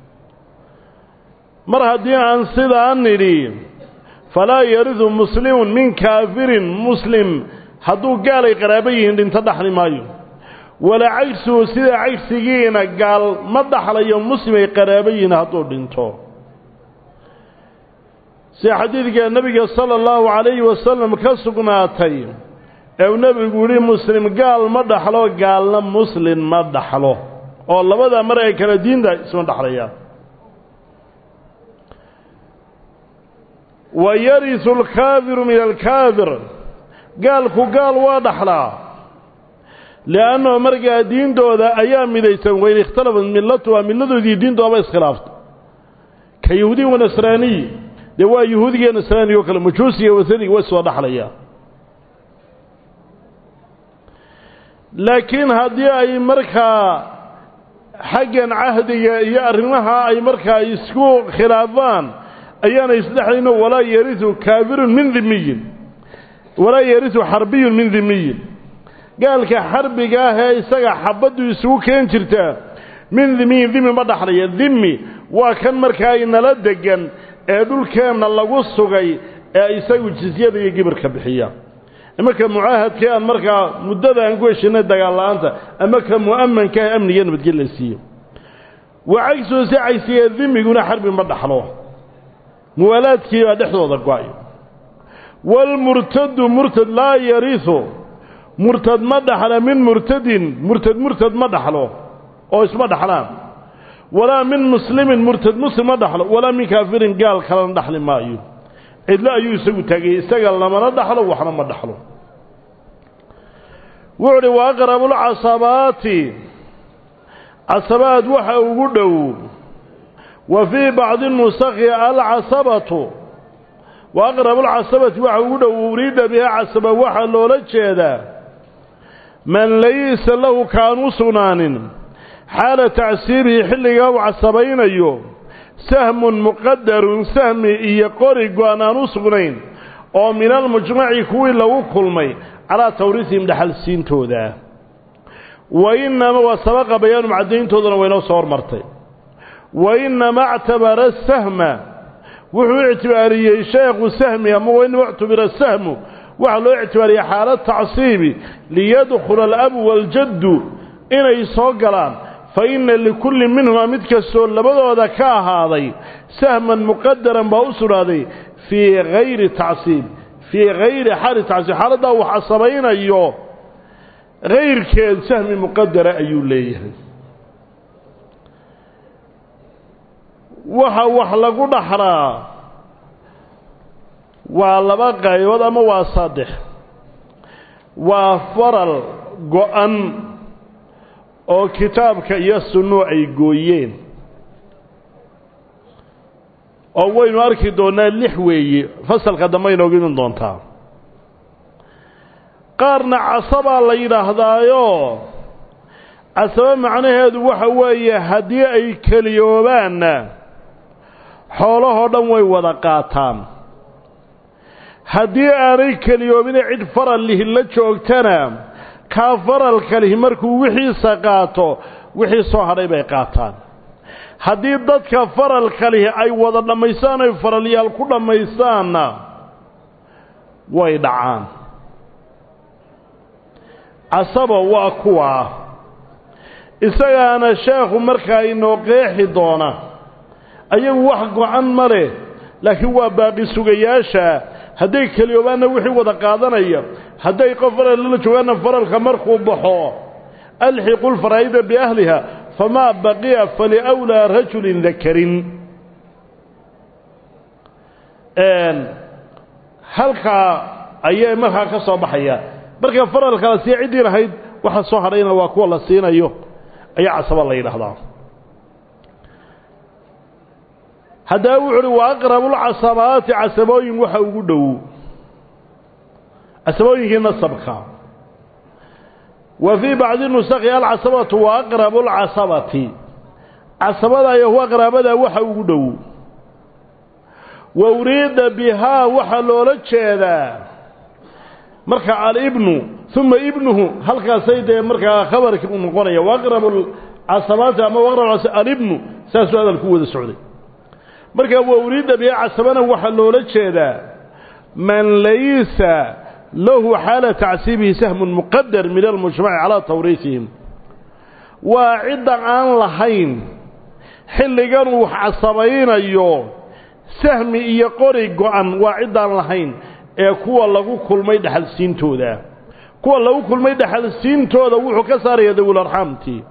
mar haddii aan sidaan nidhi falaa yaridu muslimun min kaafirin muslim hadduu gaalay qaraabo yihiin dhinto dhaxli maayo walaa cagsuhu sida cagsigiina gaal ma dhaxlayo muslim ay qaraabo yihiin hadduu dhinto sida xadiidka nebiga sala allahu calayhi wasalam ka sugnaatay ee uu nebigu yihi muslim gaal ma dhaxlo gaalna muslin ma dhaxlo oo labada mar ay kala diinta isma dhaxlayaan wa yarisu alkaafiru min alkaafir gaalku gaal waa dhaxlaa liannahu markaa diintooda ayaa midaysan wayn ikhtalafat millatuha milladoodii diintoodaba iskhilaafta ka yahuudiy wa nasraaniy dee waa yahuudiga iyo nasraaniga oo kale majuusiga wasaniga way soo dhaxlayaa laakiin haddii ay markaa xaggan cahdiga iyo arrimaha ay markaa isku khilaafaan ayaanay isdhexlayno walaa yarisu kaafirun min dimiyin walaa yarisu xarbiyun min dimiyin gaalka xarbiga ah ee isaga xabaddu isugu keen jirtaa min dimiyin dimi ma dhaxlaya dimi waa kan markaa inala degan ee dhulkeenna lagu sugay ee isagu jisyada iyo gibirka bixiya ama ka mucaahadkii aan markaa muddada aan ku heshinay dagaal la-aanta ama ka mu'amanka ah amniga nabadgel la siiyo wa cagsuhu si cagsiga dimiguna xarbi ma dhaxlo muwaalaadkii baa dhexdooda go-ay waalmurtadu murtad laa yarisu murtad ma dhaxla min murtadin murtad murtad ma dhaxlo oo isma dhaxlaan walaa min muslimin murtad muslim ma dhaxlo walaa min kaafirin gaal kalena dhaxli maayo cidlo ayuu isagu taagay isaga lamana dhaxlo waxna ma dhaxlo wuxu uhi wa aqrabulcasabaati casabaad waxa ugu dhow wa fii bacdi nusakhi alcasabatu wa aqrabulcasabati waxa ugu dhow uriida biha casaba waxaa loola jeedaa man laysa lahu kaan u sugnaanin xaala tacsiibihi xilligaa uu casabaynayo sahmun muqadarun sahmi iyo qori go-an aan u sugnayn oo min almujmaci kuwii lagu kulmay calaa tawriisihim dhaxalsiintooda wa inama waa sabaqa bayaanum caddayntoodana waynoo soo hormartay wa inama actabara sahma wuxuu ictibaariyey sheekhu sahmi ama wainama ictubira sahmu waxaa loo ictibaariyey xaala tacsiibi liyadkhula alabu waaljaddu inay soo galaan fa inna likulli minhuma mid kastoo labadooda ka ahaaday sahman muqadaran baa u sugnaaday fii hayri tacsiib fii hayri xaali tacsiib xaaladdaa wax casabaynayo hayrkeed sahmi muqadara ayuu leeyahay waxa wax lagu dhaxlaa waa laba qaybood ama waa saddex waa faral go-an oo kitaabka iyo sunnuhu ay gooyeen oo waynu arki doonnaa lix weeye fasalka dambe inoogu iman doontaa qaarna casabaa la yidhaahdaayo casabo macnaheedu waxa weeye haddii ay keliyoobaanna xoolahoo dhan way wada qaataan haddii aanay keliyoobine cid faral lihi la joogtana kaa faralka lihi markuu wixiisa qaato wixii soo hadhay bay qaataan haddii dadka faralka lihi ay wada dhammaystaan ay faralyaal ku dhammaystaanna way dhacaan casaba waa kuwaa isagaana sheekhu markaa inoo qeexi doona ayagu wax go-an ma leh laakiin waa baaqi sugayaasha hadday keliyoobaanna wixii wada qaadanaya hadday qof faral la joogaanna faralka markuu baxo alxiqu lfaraa'ida biahliha famaa baqiya faliwlaa rajulin dakarin halkaa ayay markaa ka soo baxaya marka faralka la siiya ciddii lahayd waxa soo hadhayna waa kuwa la siinayo ayaa casaba la yidhaahdaa haddaba wuxu uhi wa aqrabulcasabaati casabooyin waxa ugu dhow casabooyinkii nasabka wa fii bacdi nusakhi alcasabatu wa aqrabu lcasabati casabada iyo huwa qaraabada waxa ugu dhow wa uriida bihaa waxaa loola jeedaa marka alibnu uma ibnuhu halkaasay dee markaa khabarki u noqonaya waaqrabu casabaati ama waqrab alibnu saasuu hadalku wada socday marka wa uriida bihaa casabana waxaa loola jeedaa man laysa lahu xaala tacsiibihi sahmun muqadar min almujtamaci calaa tawriisihim waa cidda aan lahayn xilligan uu wax casabaynayo sahmi iyo qori go-an waa ciddaan lahayn ee kuwa lagu kulmay dhexalsiintooda kuwa lagu kulmay dhexalsiintooda wuxuu ka saaraya dawul arxaamtii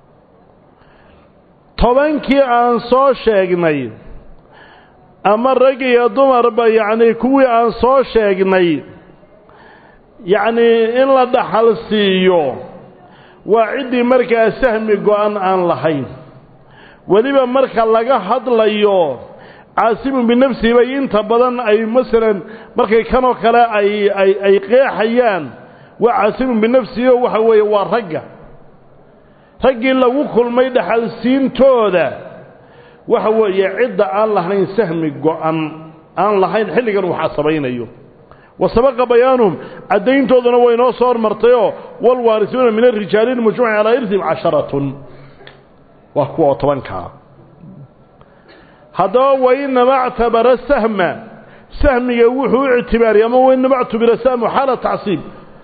tobankii aan soo sheegnay ama rag iyo dumarba yacnii kuwii aan soo sheegnay yacnii in la dhaxal siiyo waa ciddii markaa sahmi go-an aan lahayn weliba marka laga hadlayo caasimun binafsihi bay inta badan ay masalan markay kanoo kale ay ay ay qeexayaan waa caasimun binafsihi oo waxa weeye waa ragga raggii lagu kulmay dhaxalsiintooda waxa weeye cidda aan lahayn sahmi go-an aan lahayn xilligan uu xasabaynayo wa sabaqa bayaanuhum caddayntooduna way noo soo hormartayoo walwaarisuuna min arijaali lmujmaci calaa irtihim casharatun waa kuwa oo tobankaa haddaba wainama actabara sahma sahmiga wuxuu u ictibaariyay ama wainama actubira sahmu xaala tacsiib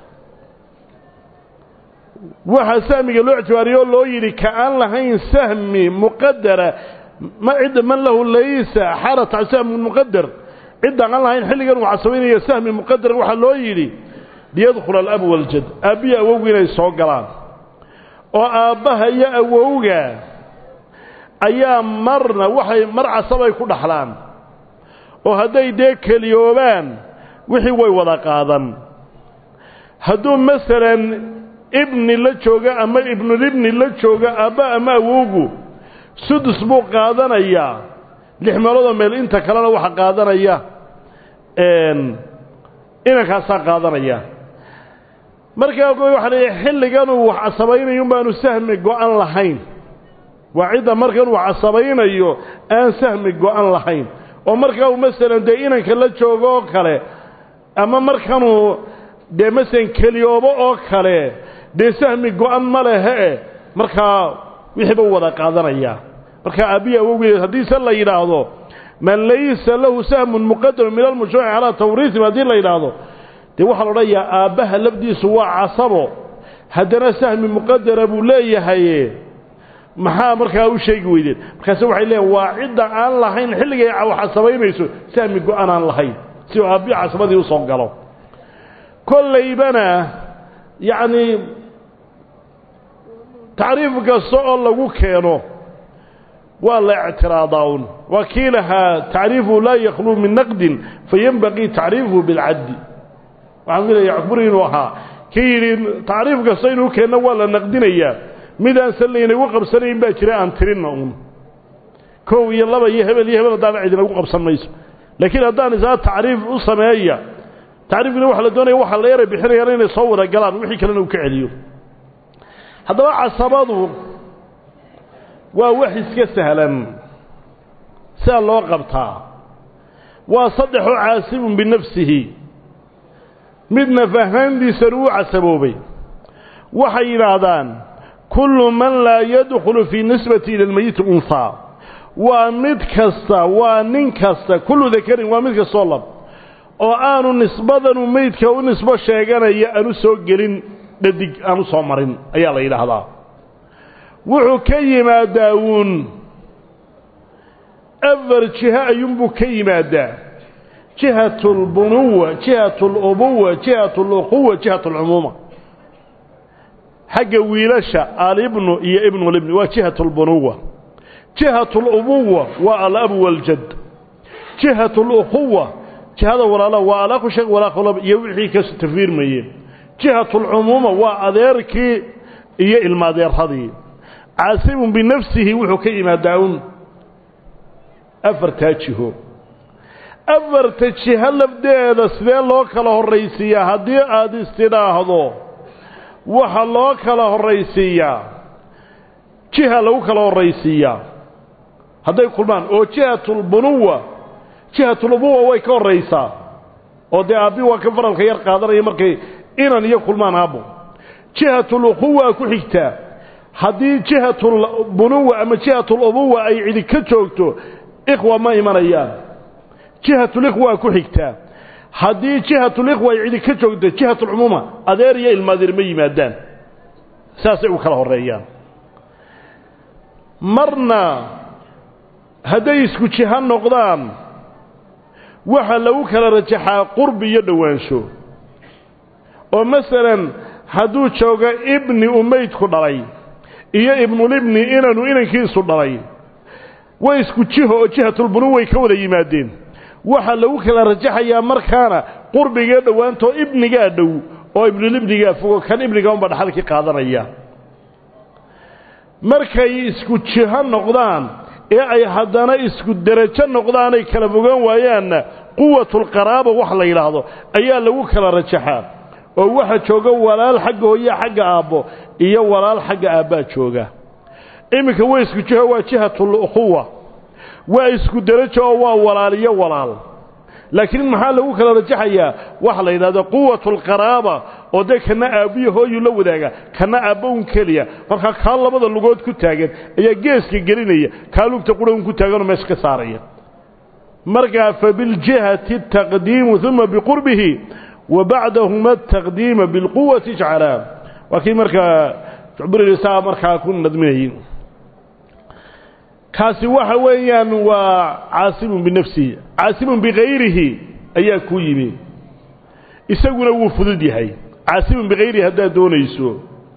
waxaa sahmiga loo ictibaariyey oo loo yidhi ka aan lahayn sahmi muqadara ma cidda man lahu laysa xaala sahmu muqadar ciddaan aan lahayn xilligan uu casabaynayo sahmi muqadar waxaa loo yidhi liyadkhula alabu waljad aabbiyo awowga inay soo galaan oo aabbaha iyo awowga ayaa marna waxay mar casabay ku dhaxlaan oo hadday dee keliyoobaan wixii way wada qaadan hadduu masalan ibni la jooga ama ibnulibni la jooga aabba ama awowgu sudus buu qaadanayaa lix meeloodoo meel inta kalena waxa qaadanaya inankaasaa qaadanaya markaa waxaa leeyahay xilliganuu wax casabaynayo un baanu sahmi go-an lahayn waa cidda markan uu casabaynayo aan sahmi go-an lahayn oo markaa uu masalan dee inanka la joogo oo kale ama markanuu dee masalan keliyoobo oo kale dee sahmi go-an ma lehe markaa wixiiba wada qaadanaya markaa aabbihi awowgeed haddiise la yidhaahdo man laysa lahu sahmun muqadaru min almujtamaci calaa tawriisihim haddii la yidhaahdo dee waxaa la odhanayaa aabbaha lafdiisu waa casabo haddana sahmi muqadara buu leeyahay maxaa markaa u sheegi weydeen markaase waxay leeyiin waa cidda aan lahayn xilligay casabaynayso sahmi go-an aan lahayn si uu aabbihi casabadii usoo galo kollaybana yacnii tacriif kasta oo lagu keeno waa la ictiraadaa un waa kii lahaa tacriifuhu laa yakhluu min naqdin fayenbaqii tacriifuhu bilcaddi waxaan filaya cukburi inuu ahaa kii yidhi tacriif kasta inuu keenno waa la naqdinayaa midaan laynagu qabsanayn baa jira aan tirinna uun kow iyo laba iyo hebel iyo hebel haddaana cidinagu qabsan mayso laakiin haddaan isaa tacriif u sameeya tacriifkina waxa la doonaya waxaa la yaray bixinayaan inay soo wada galaan wixii kalena uu ka celiyo haddaba casabadu waa wax iska sahlan sidaa loo qabtaa waa saddexoo caasibun binafsihi mid naf ahaantiisana uu casaboobay waxay yidhaahdaan kullu man laa yadkhulu fii nisbati ila almeyiti unhaa waa mid kasta waa nin kasta kullu dakarin waa mid kastoo lab oo aanu nisbadanu meydka u nisbo sheeganaya aanu soo gelin dhadig aanu soo marin ayaa la yidhaahdaa wuxuu ka yimaadaa uun afar jiho ayuunbuu ka yimaadaa jihatu albunuwa jihatu alubuwa jihatu aluquwa jihatu alcumuuma xagga wiilasha alibnu iyo ibnulibni waa jihatu albunuwa jihatu alubuwa waa alabu waljad jihatu aluquwa jihada walaala waa alaaqu sheeg walaaqulab iyo wixii ka tafiirmayeen jihatu alcumuuma waa adeerkii iyo ilmaadeeradii caasibun binafsihi wuxuu ka yimaadaa un afartaa jiho afarta jiho lafdeeda sidee loo kala horraysiiyaa haddii aada istidhaahdo waxa loo kala horraysiiyaa jiha lagu kala horraysiiyaa hadday kulmaan oo jihatulbunuwa jihatulubuwa way ka horraysaa oo dee aabbi waa ka faralka yar qaadanaya markay inan iyo kulmaan aabbo jihatuluquwa ku xigtaa haddii jihatulbunuwa ama jihatulubuwa ay cidi ka joogto ikhwa ma imanayaan jihatulikhwa ku xigtaa haddii jihatulikhwa ay cidi ka joogto jihatulcumuuma adeer iyo ilmaadeer ma yimaadaan saasay u kala horreeyaan marna hadday isku jiho noqdaan waxaa lagu kala rajaxaa qurbi iyo dhowaansho oo masalan hadduu joogo ibni uu meydku dhalay iyo ibnulibni inanu inankiisu dhalay way isku jiho oo jihatulbunu way ka wada yimaadeen waxaa lagu kala rajaxayaa markaana qurbigae dhowaantoo ibnigaa dhow oo ibnulibnigaa fogo kan ibniga unba dhaxalkii qaadanaya markay isku jiho noqdaan ee ay haddana isku derajo noqdaanay kala fogaan waayaanna quwatulqaraaba wax la yidhaahdo ayaa lagu kala rajaxaa oo waxa jooga walaal xagga hooya xagga aabbo iyo walaal xagga aabbaa jooga iminka way isku jiho waa jihatulukhuwa waa isku derajo oo waa walaal iyo walaal laakiin maxaa lagu kala rajaxayaa waxa la yidhahdo quwatulqaraaba oo dee kana aabbiyo hooyu la wadaaga kana aabbo un keliya markaa kaa labada lugood ku taagan ayaa geeska gelinaya kaa lugta qura un ku taaganoo meesha ka saaraya markaa fabiljihati taqdiimu uma biqurbihi wa bacdahuma ataqdiima bilquwati ijcalaa waa kii markaa jucburisaa markaa ku nadminayay kaasi waxa weeyaan waa caasibun binafsihi caasibun bikayrihi ayaa ku yimi isaguna wuu fudud yahay caasibun bikayrihi haddaad doonayso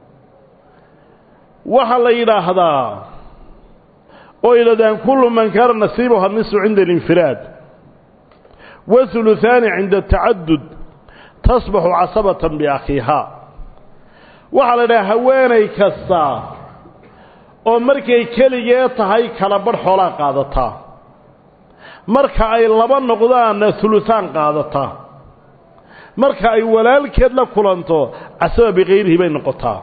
waxaa la yidhaahdaa oo yidhahdaan kullu man kaana nasiibuha nisfu cinda alinfiraad wahuluhaani cinda atacadud tasbaxu casabatan biakhiihaa waxaa la yidhaha haweenay kasta oo markay keligee tahay kala badh xoolaa qaadataa marka ay laba noqdaanna huluhaan qaadataa marka ay walaalkeed la kulanto casaba bikayrihi bay noqotaa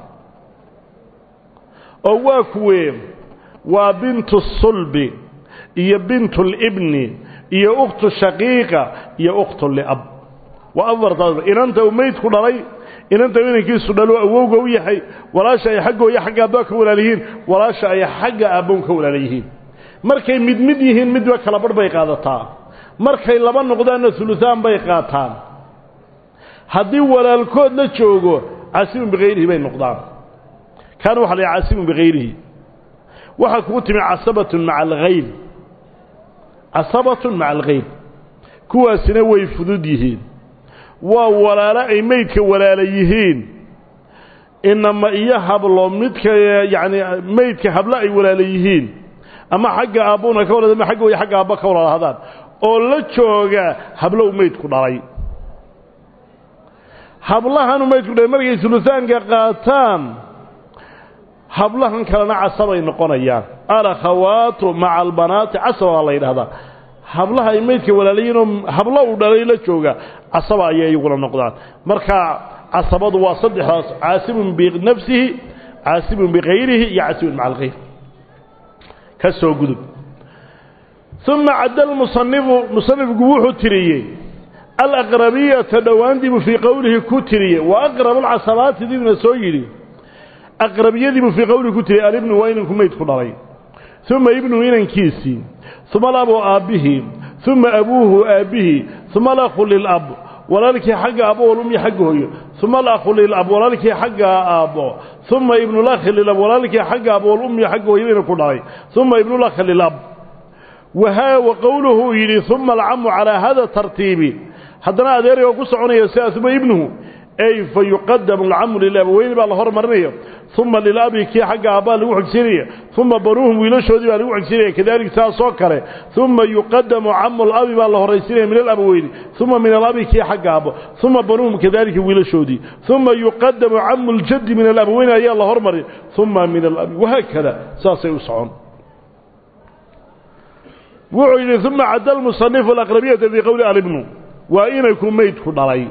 oo waa kuwee waa bintu sulbi iyo bintu libni iyo ukhtu shaqiiqa iyo ukhtu liab waa afartaas inanta uu meydku dhalay inanta inankiisu dhalo awowga u yahay walaasha ay xaggooya xagga aabba ka walaal yihiin walaasha ay xagga aabbown ka walaala yihiin markay mid mid yihiin midba kala badh bay qaadataa markay laba noqdaanna huluhaan bay qaataan haddii walaalkood la joogo caasibun bikayrihi bay noqdaan kaana waxa la yidhaha caasibun bikayrihi waxaa kugu timi casabatun maca alghayl casabatun maca alghayl kuwaasina way fudud yihiin waa walaalo ay meydka walaala yihiin inama iyo hablo midka yacni meydka hablo ay walaala yihiin ama xagga aabbuna ka walaad ama xagga way xagga aabba ka walaalahdaan oo la jooga hablo u meydku dhalay hablahanu meydku dhalay markay sulusaanka qaataan hablahan kalena casabay noqonayaan alakhawaatu maca albanaati casaba baa la yidhahdaa hablaha ay maydka walaalayiinoo hablo uu dhalay la jooga casaba ayay iyaguna noqdaan marka casabadu waa saddexdaas caasibun binafsihi caasibun bikayrihi iyo caasibun maca alkhayr ka soo gudub uma cadda lmusanifu musanifku wuxuu tiriyey alaqrabiyata dhowaandiibuu fii qowlihi ku tiriyey wa aqrabu lcasabaati dibna soo yidhi aqrabiyadiibuu fii qowlihi ku tiriyey alibnu waa inanku maydku dhalay uma ibnu inankiisii uma alabu aabbihii uma abuuhu aabbihii uma alakhu lilab walaalkii xagga aabbo walumyi xagga hooyo uma alakhu lilab walaalkii xagga aabbo uma ibnulakhi lilab walaalkii xagga aabbo walumyi xagga hooyo inanku dhalay uma ibnulakhi lilab wahaa wa qowluhu uu yidhi uma alcamu calaa hada tartiibi haddana adeerayoo ku soconaya sidaas uma ibnuhu ey fa yuqadamu alcamu lilabaweyni baa la hormarinaya uma lilabi kii xagga aabbaa lagu xigsinaya uma banuuhum wiilashoodii baa lagu xigsinaya kadalik saasoo kale uma yuqadamu camu labi baa la horaysinaya min alabaweyni uma min alabi kii xagga aabbo uma banuuhum kadalika wiilashoodii uma yuqadamu camu ljaddi min alabaweyni ayaa la hormarin uma min alabi wahaakada saasay u socon wuxuu yidhi uma cadda lmusanifu alaqrabiyata fii qowli alibnu waa inanku maydku dhalay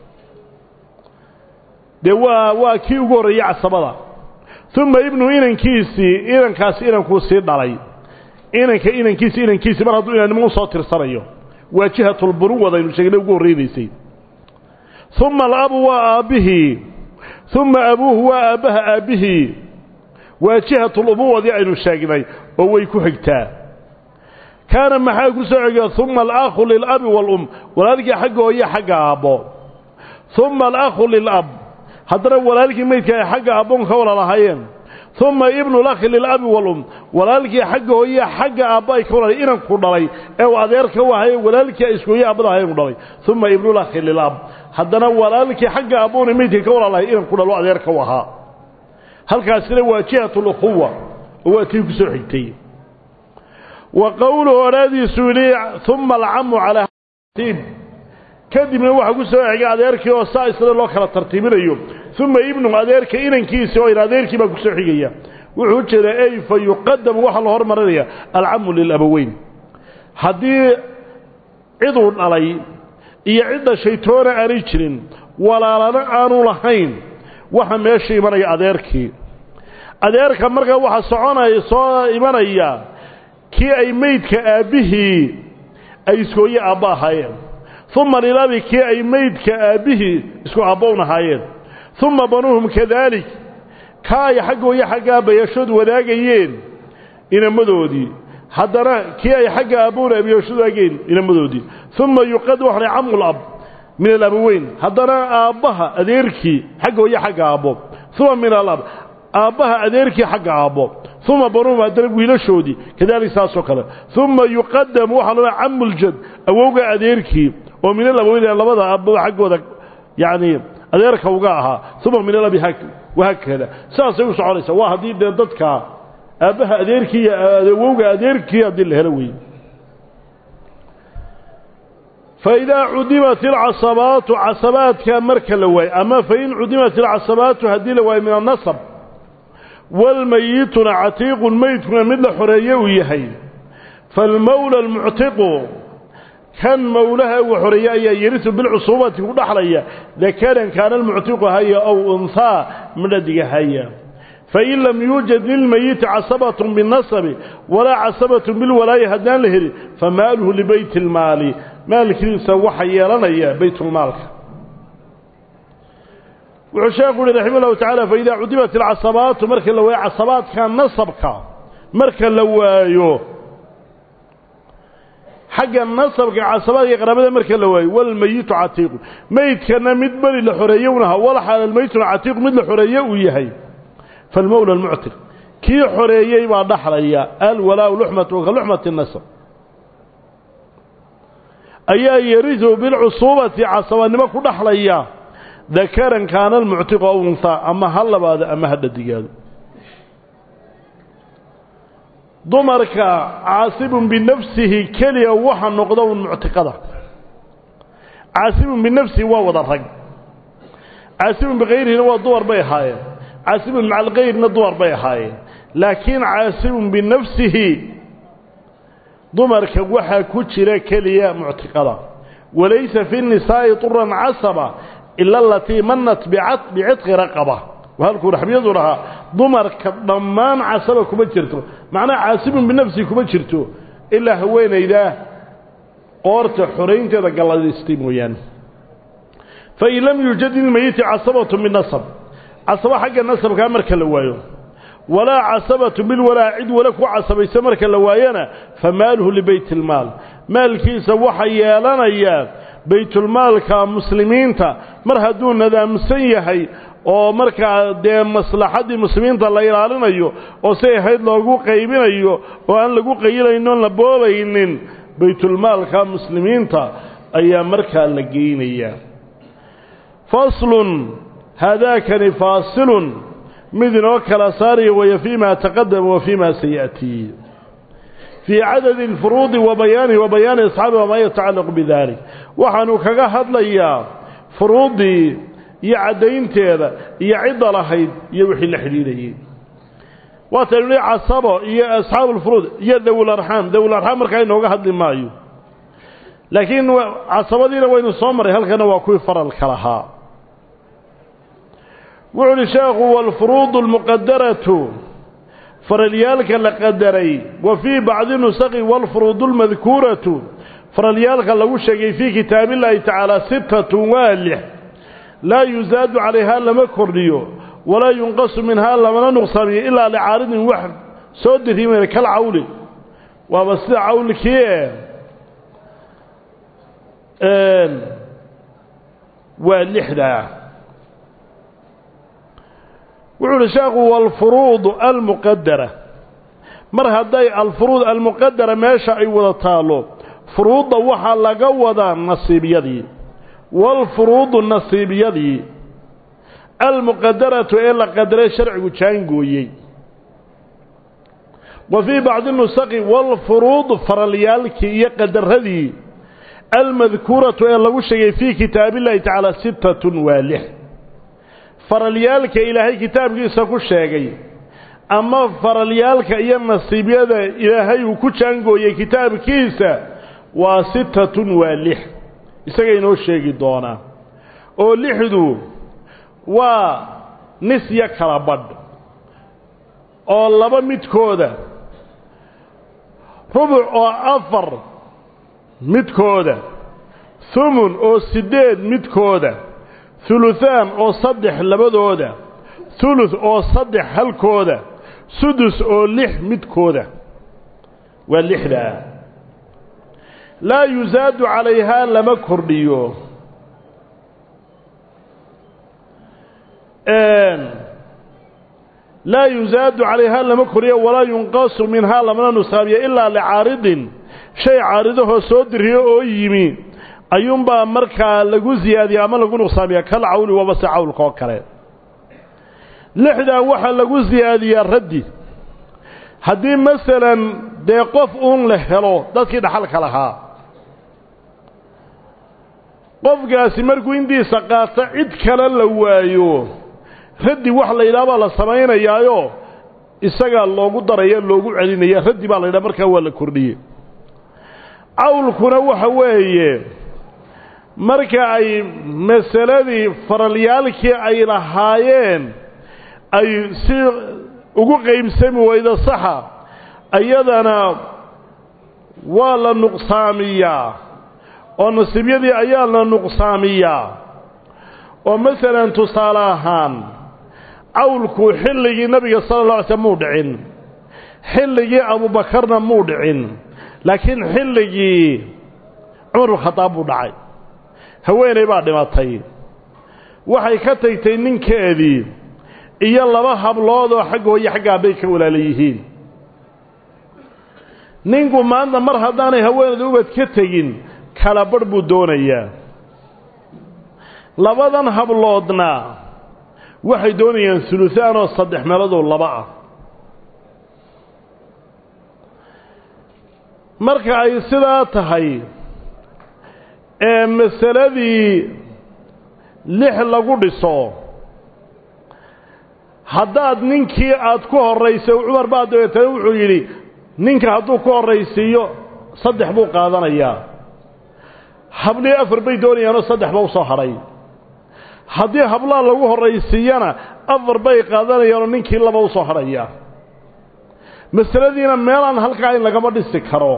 dee waa waa kii ugu horreeyey casabada uma ibnu inankiisii inankaasi inankuu sii dhalay inanka inankiisi inankiisii mar hadduu inannimo usoo tirsanayo waa jihatulburuwad aynu sheegnay ugu horreynaysay uma alabu waa aabbihii uma abuuhu waa aabbaha aabbihii waa jihatulubuwadii aynu sheegnay oo way ku xigtaa kaana maxaa ku soo cegiya uma alakhu lilabi waalum walaalkii xagga hooye xagga aabbo uma alakhu lilab haddana walaalkii maydka ay xagga aabboon ka wala lahaayeen uma ibnu lakhi lilabi waalum walaalkii xagga hooye xagga aabbo ay ka wala inanku dhalay ee uu adeerka u ahaye walaalkii ay isku hooye aabbada ahayen u dhalay uma ibnulakhi lilab haddana walaalkii xagga aabboona maydka ka wala lahay inanku dhalo adeerka u ahaa halkaasina waa jihatulukhuwa oo waa tii ku soo xigtay wa qowluhu odhaadiisu yidhi uma alcamu calaa tartiib kadibna waxaa ku soo xigay adeerkii oo saa isla loo kala tartiibinayo uma ibnu adeerka inankiisi oo adeerkii baa ku soo xigaya wuxuu jeedaa ey fa yuqadamu waxaa la hormarinaya alcamu lilaboweyn haddii ciduu dhalay iyo cid dhashay toona aanay jirin walaalana aanu lahayn waxa meesha imanaya adeerkii adeerka markaa waxaa soconaya soo imanaya kii ay maydka aabbihii ay iskooye aabba ahaayeen uma lilabi kii ay maydka aabbihii isku aabbown ahaayeen uma banuuhum kadaalik ka ay xaggooyo xagga aabbayaashood wadaagayeen inamadoodii haddana kii ay xagga aabbown aabayaashood wadaagayeen inamadoodii uma yuqad waxna camul ab min alabaweyn haddana aabbaha adeerkii xagga hooyo xagga aabbo uma min alab aabbaha adeerkii xagga aabbo uma banuuhum haddana wiilashoodii kadalik saasoo kale uma yuqadamu waxaa looa camuljad awowga adeerkii oo min alabaweyn labada aabba xaggooda yacni adeerka uga ahaa uma min alabi wahaakada saasay u soconaysaa waa haddii dee dadka aabbaha adeerkii iyo awowga adeerkii haddii la helo weeye faidaa cudimat ilcasabaatu casabaadka marka la waayo ama fain cudimat ilcasabaatu haddii la waayo min annasab walmayituna catiiqun meydkuna mid la xoreeye uu yahay faalmowla almuctiqu kan mowlaha uu xoreeye ayaa yarisu bilcusuubati ku dhaxlaya dakaran kaana almuctiqu haya ow unhaa midhadiga haya fain lam yuujad lilmayiti casabatun binnasabi walaa casabatun bilwalaayi haddaan la helin famaaluhu libeyti اlmaali maalkiisa waxa yeelanaya baytulmaalka wuxuu sheekhu uhi raxima llahu tacala faidaa cudimat alcasabaatu marka la waayo casabaadka nasabka marka la waayo xagga nasabka casabaadka qaraabada marka la waayo walmayitu catiiqu meydkana mid beri la xoreeye unaha walxaal almayituna catiiqu mid la xoreeye uu yahay falmowla almuctiq kii xoreeyey baa dhaxlaya alwalaau luxmatu ka luxmati nasab ayaa yarisu bilcusuubati casabanimo ku dhaxlaya dakaran kaana almuctiqu aw unhaa ama ha labaado ama ha dhadigaado dumarka caasibun binafsihi keliya waxa noqda un muctiqada caasibun binafsihi waa wada rag caasibun bikayrihina waa dumar bay ahaayeen caasibun maca alkayrna dumar bay ahaayeen laakiin caasibun binafsihi dumarka waxaa ku jira keliya muctiqada walaysa fi nisaa'i turan casaba ila alatii manat bicitqi raqaba halkuu raxbiyadu dhahaa dumarka dhammaan casaba kuma jirto macnaha caasibun binafsihi kuma jirto ilaa haweenaydaa qoorta xoraynteeda galladaystay mooyaane fain lam yuujad ilmeyiti casabatu binasab casabo xagga nasabkaa marka la waayo walaa casabatu bilwalaa cid wale ku casabaysa marka la waayana fa maaluhu libeyt ilmaal maalkiisa waxa yeelanayaa baytulmaalka muslimiinta mar hadduu nadaamsan yahay oo markaa dee maslaxaddii muslimiinta la ilaalinayo oo si ahayd loogu qaybinayo oo aan lagu qayilaynin oon la boobaynin baytulmaalka muslimiinta ayaa markaa la geynayaa faslun haadaakani faasilun mid inoo kala saaraya waya fii ma taqadama wa fii ma sayatii fii cadadi alfuruudi wa bayaanihi wa bayaani asxaabi wamaa yatacallaqu bidalik waxaanu kaga hadlayaa furuuddii iyo caddaynteeda iyo cidda lahayd iyo wixii la xidhiidhayey waataynu nihi casabo iyo asxaabu ulfuruud iyo dawlarxaam dawlarxaam markaa inooga hadli maayo laakiin casabadiina waynu soo maray halkana waa kuwii faralka lahaa wuxu uhi sheekhu waalfuruudu almuqadaratu faralyaalka la qadaray wa fii bacdi nusaqi waalfuruudu almadkuuratu faralyaalka lagu sheegay fii kitaabillaahi tacaala sittatun waa lix laa yusaadu calayhaa lama kordhiyo walaa yunqasu minhaa lamana nuqsaamiyo ilaa licaaridin wax soo diriimayna kal cawli waaba sida cawlkii e waa lixdaa wuxuu uhi sheekhu waalfuruudu almuqadara mar hadday alfuruud almuqadara meesha ay wada taalo furuudda waxaa laga wadaa nasiibyadii waalfuruudu nasiibyadii almuqadaratu ee la qadaray sharcigu jaangooyey wa fii bacdi nusaqi waalfuruud faralyaalkii iyo qadaradii almadkuuratu ee lagu sheegay fii kitaabillahi tacaala sittatun waa lix faralyaalka ilaahay kitaabkiisa ku sheegay ama faralyaalka iyo nasiibyada ilaahay uu ku jaangooyey kitaabkiisa waa sittatun waa lix isaga inoo sheegi doonaa oo lixdu waa nisyo kala badh oo laba midkooda rubuc oo afar midkooda humun oo siddeed midkooda huluhaan oo saddex labadooda hulud oo saddex halkooda sudus oo lix midkooda waa lixdaa laa yusaadu calayhaa lama kordhiyo laa yusaadu calayhaa lama kordhiyo walaa yunqasu minhaa lamana nusaamiyo ilaa licaaridin shay caaridahoo soo diriyo oo yimi ayuunbaa markaa lagu siyaadiya ama lagu nuqsaamiya kal cawli waba se cawlka oo kale lixdaa waxaa lagu siyaadiyaa raddi haddii masalan dee qof uun la helo dadkii dhaxalka lahaa qofkaasi markuu intiisa qaata cid kale la waayo raddi wax la yidhaha baa la samaynayaayo isagaa loogu daraya loogu celinaya raddi baa la yidhaha markaa waa la kordhiyey cawlkuna waxa weeye marka ay masaladii faralyaalkii ay lahaayeen ay si ugu qaybsami weydo saxa iyadana waa la nuqsaamiyaa oo nasiibyadii ayaa la nuqsaamiyaa oo masalan tusaale ahaan cawlku xilligii nabiga sala alla alay slm muu dhicin xilligii abuubakarna muu dhicin laakiin xilligii cumar bnkhadaab buu dhacay haweenay baa dhimatay waxay ka tagtay ninkeedii iyo laba hablood oo xagga hooye xagga abbay ka walaala yihiin ninku maanta mar haddaanay haweenayda ubad ka tegin kala badh buu doonayaa labadan habloodna waxay doonayaan suluhaan oo saddex meeloodoo laba ah marka ay sidaa tahay ee masaladii lix lagu dhiso haddaad ninkii aad ku horraysay cumar baa dabeetana wuxuu yidhi ninka hadduu ku horraysiiyo saddex buu qaadanayaa hablii afar bay doonayaanoo saddex ba u soo hadhay haddii hablaa lagu horraysiiyana afar bay qaadanayaanoo ninkii laba u soo hadhaya masaladiina meelaan halkaa in lagama dhisi karo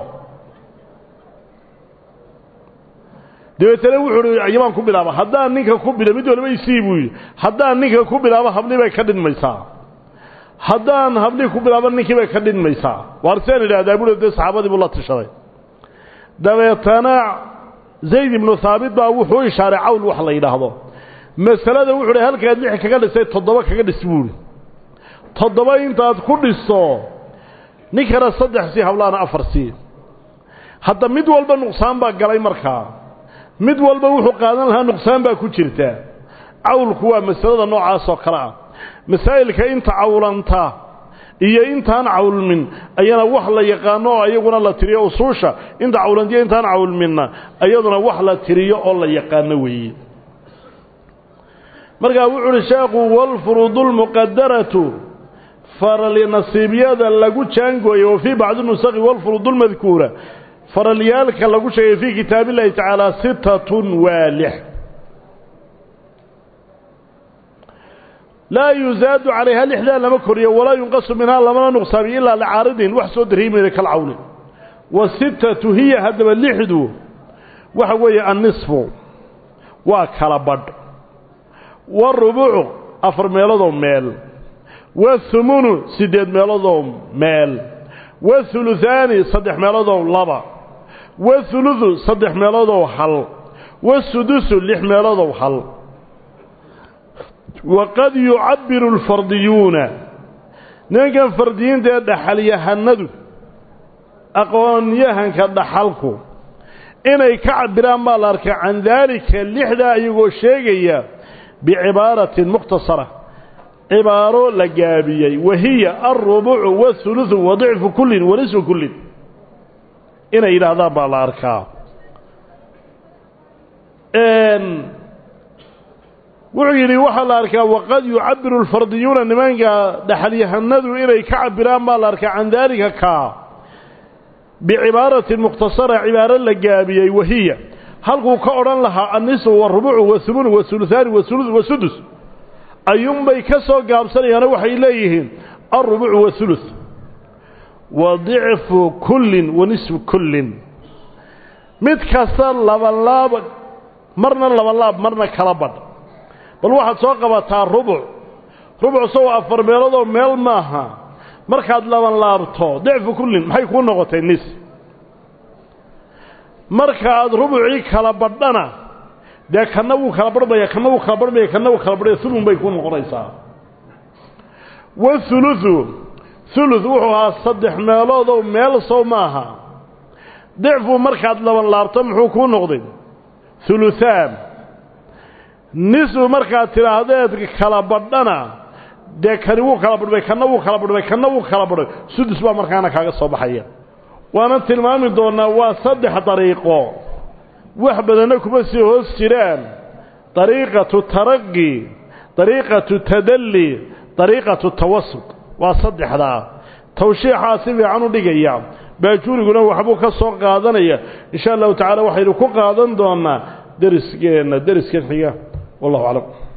dabeetana wuxuu uhi yamaan ku bilaaba haddaan ninka ku bila mid waliba isii buu yidhi haddaan ninka ku bilaabo hablii bay ka dhinmaysaa haddaan hablii ku bilaabo ninkii bay ka dhinmaysaa waar seen idhahdaa buu dee saxaabadii buu la tishaday dabeetana zayd ibnu haabit baa wuxuu ishaaray cawl wax la yidhaahdo masalada wuxuu hi halkaad lix kaga dhisay toddoba kaga dhis buuhi toddoba intaad ku dhiso ninkana saddex sii hablaana afar sii hadda mid walba nuqsaan baa galay markaa mid walba wuxuu qaadan lahaa nuqsaan baa ku jirta cawlku waa masalada noocaasoo kale ah masaa'ilka inta cawlanta iyo intaan cawlmin ayana wax la yaqaano oo iyaguna la tiriyo usuusha inta cawlantiyo intaan cawlminna iyaduna wax la tiriyo oo la yaqaano weeye markaa wuxu uhi sheekhu walfuruudu lmuqadaratu faralnasiibyada lagu jaangooye wa fii bacdi nusakhi walfuruudu lmadkuura faralyaalka lagu sheegay fii kitaab illahi tacaala sittatun waa lix laa yuzaadu calayha lixdaa lama koriyo walaa yunqasu minhaa lamana nuqsaamiyo ilaa licaaridin wax soo dariimayna kalcawli wa sittatu hiya haddaba lixdu waxa weeye annisfu waa kala badh warubucu afar meeloodoo meel wathumunu siddeed meeloodoo meel wathuluthaani saddex meeloodoo laba wathuluthu saddex meeloodoo hal wasudusu lix meeloodoo hal waqad yucabbiru alfardiyuuna nimankan fardiyiinta ee dhaxalyahanadu aqoonyahanka dhaxalku inay ka cabiraan baa la arkaa can daalika lixdaa iyagoo sheegaya bicibaaratin mukhtasara cibaaro la gaabiyey wahiya alrubucu wathuluثu wadicfu kullin wanisfu kullin inay yidhaahdaan baa la arkaa wuxuu yidhi waxaa la arkaa waqad yucabiru alfardiyuuna nimanka dhaxalyahanadu inay ka cabiraan baa la arkaa can daalika kaa bicibaaratin mukhtasara cibaaro la gaabiyey wahiya halkuu ka odhan lahaa annisu warubucu wathumunu wathuluthaani wathuluth wasudus ayuunbay ka soo gaabsanayaano waxay leeyihiin alrubucu wathuluth wa dicfu kullin wa nisfu kullin mid kasta labalaab marna labalaab marna kala badh bal waxaad soo qabataa rubuc rubuc sow afar meeloodoo meel maaha markaad laban laabto dicfu kullin maxay kuu noqotay nis marka aad rubucii kala badhana dee kanna wuu kala barhmaya kanna wuu kala barhmaya kanna wuu kala barhmaya hulun bay ku noqonaysaa wathuluthu thuluth wuxuu ahaa saddex meeloodow meel sow maaha dicfu markaad laban laabto muxuu kuu noqday huluthaan nisfu markaad tidhaahdeed kala badhana dee kani wuu kala badhmay kanna wuu kala badhmay kanna wuu kala badhmay sudus baa markaana kaaga soo baxaya waana tilmaami doonnaa waa saddex dariiqo wax badanna kuma sii hoos jiraan dariiqatu taraqi dariiqatu tadalli dariiqatu tawasud waa saddexdaa tawshiixaa si fiican u dhigaya baajuuriguna waxbuu ka soo qaadanaya insha allahu tacaala waxaynu ku qaadan doonnaa derisgeenna deriskan xiga wallahu aclam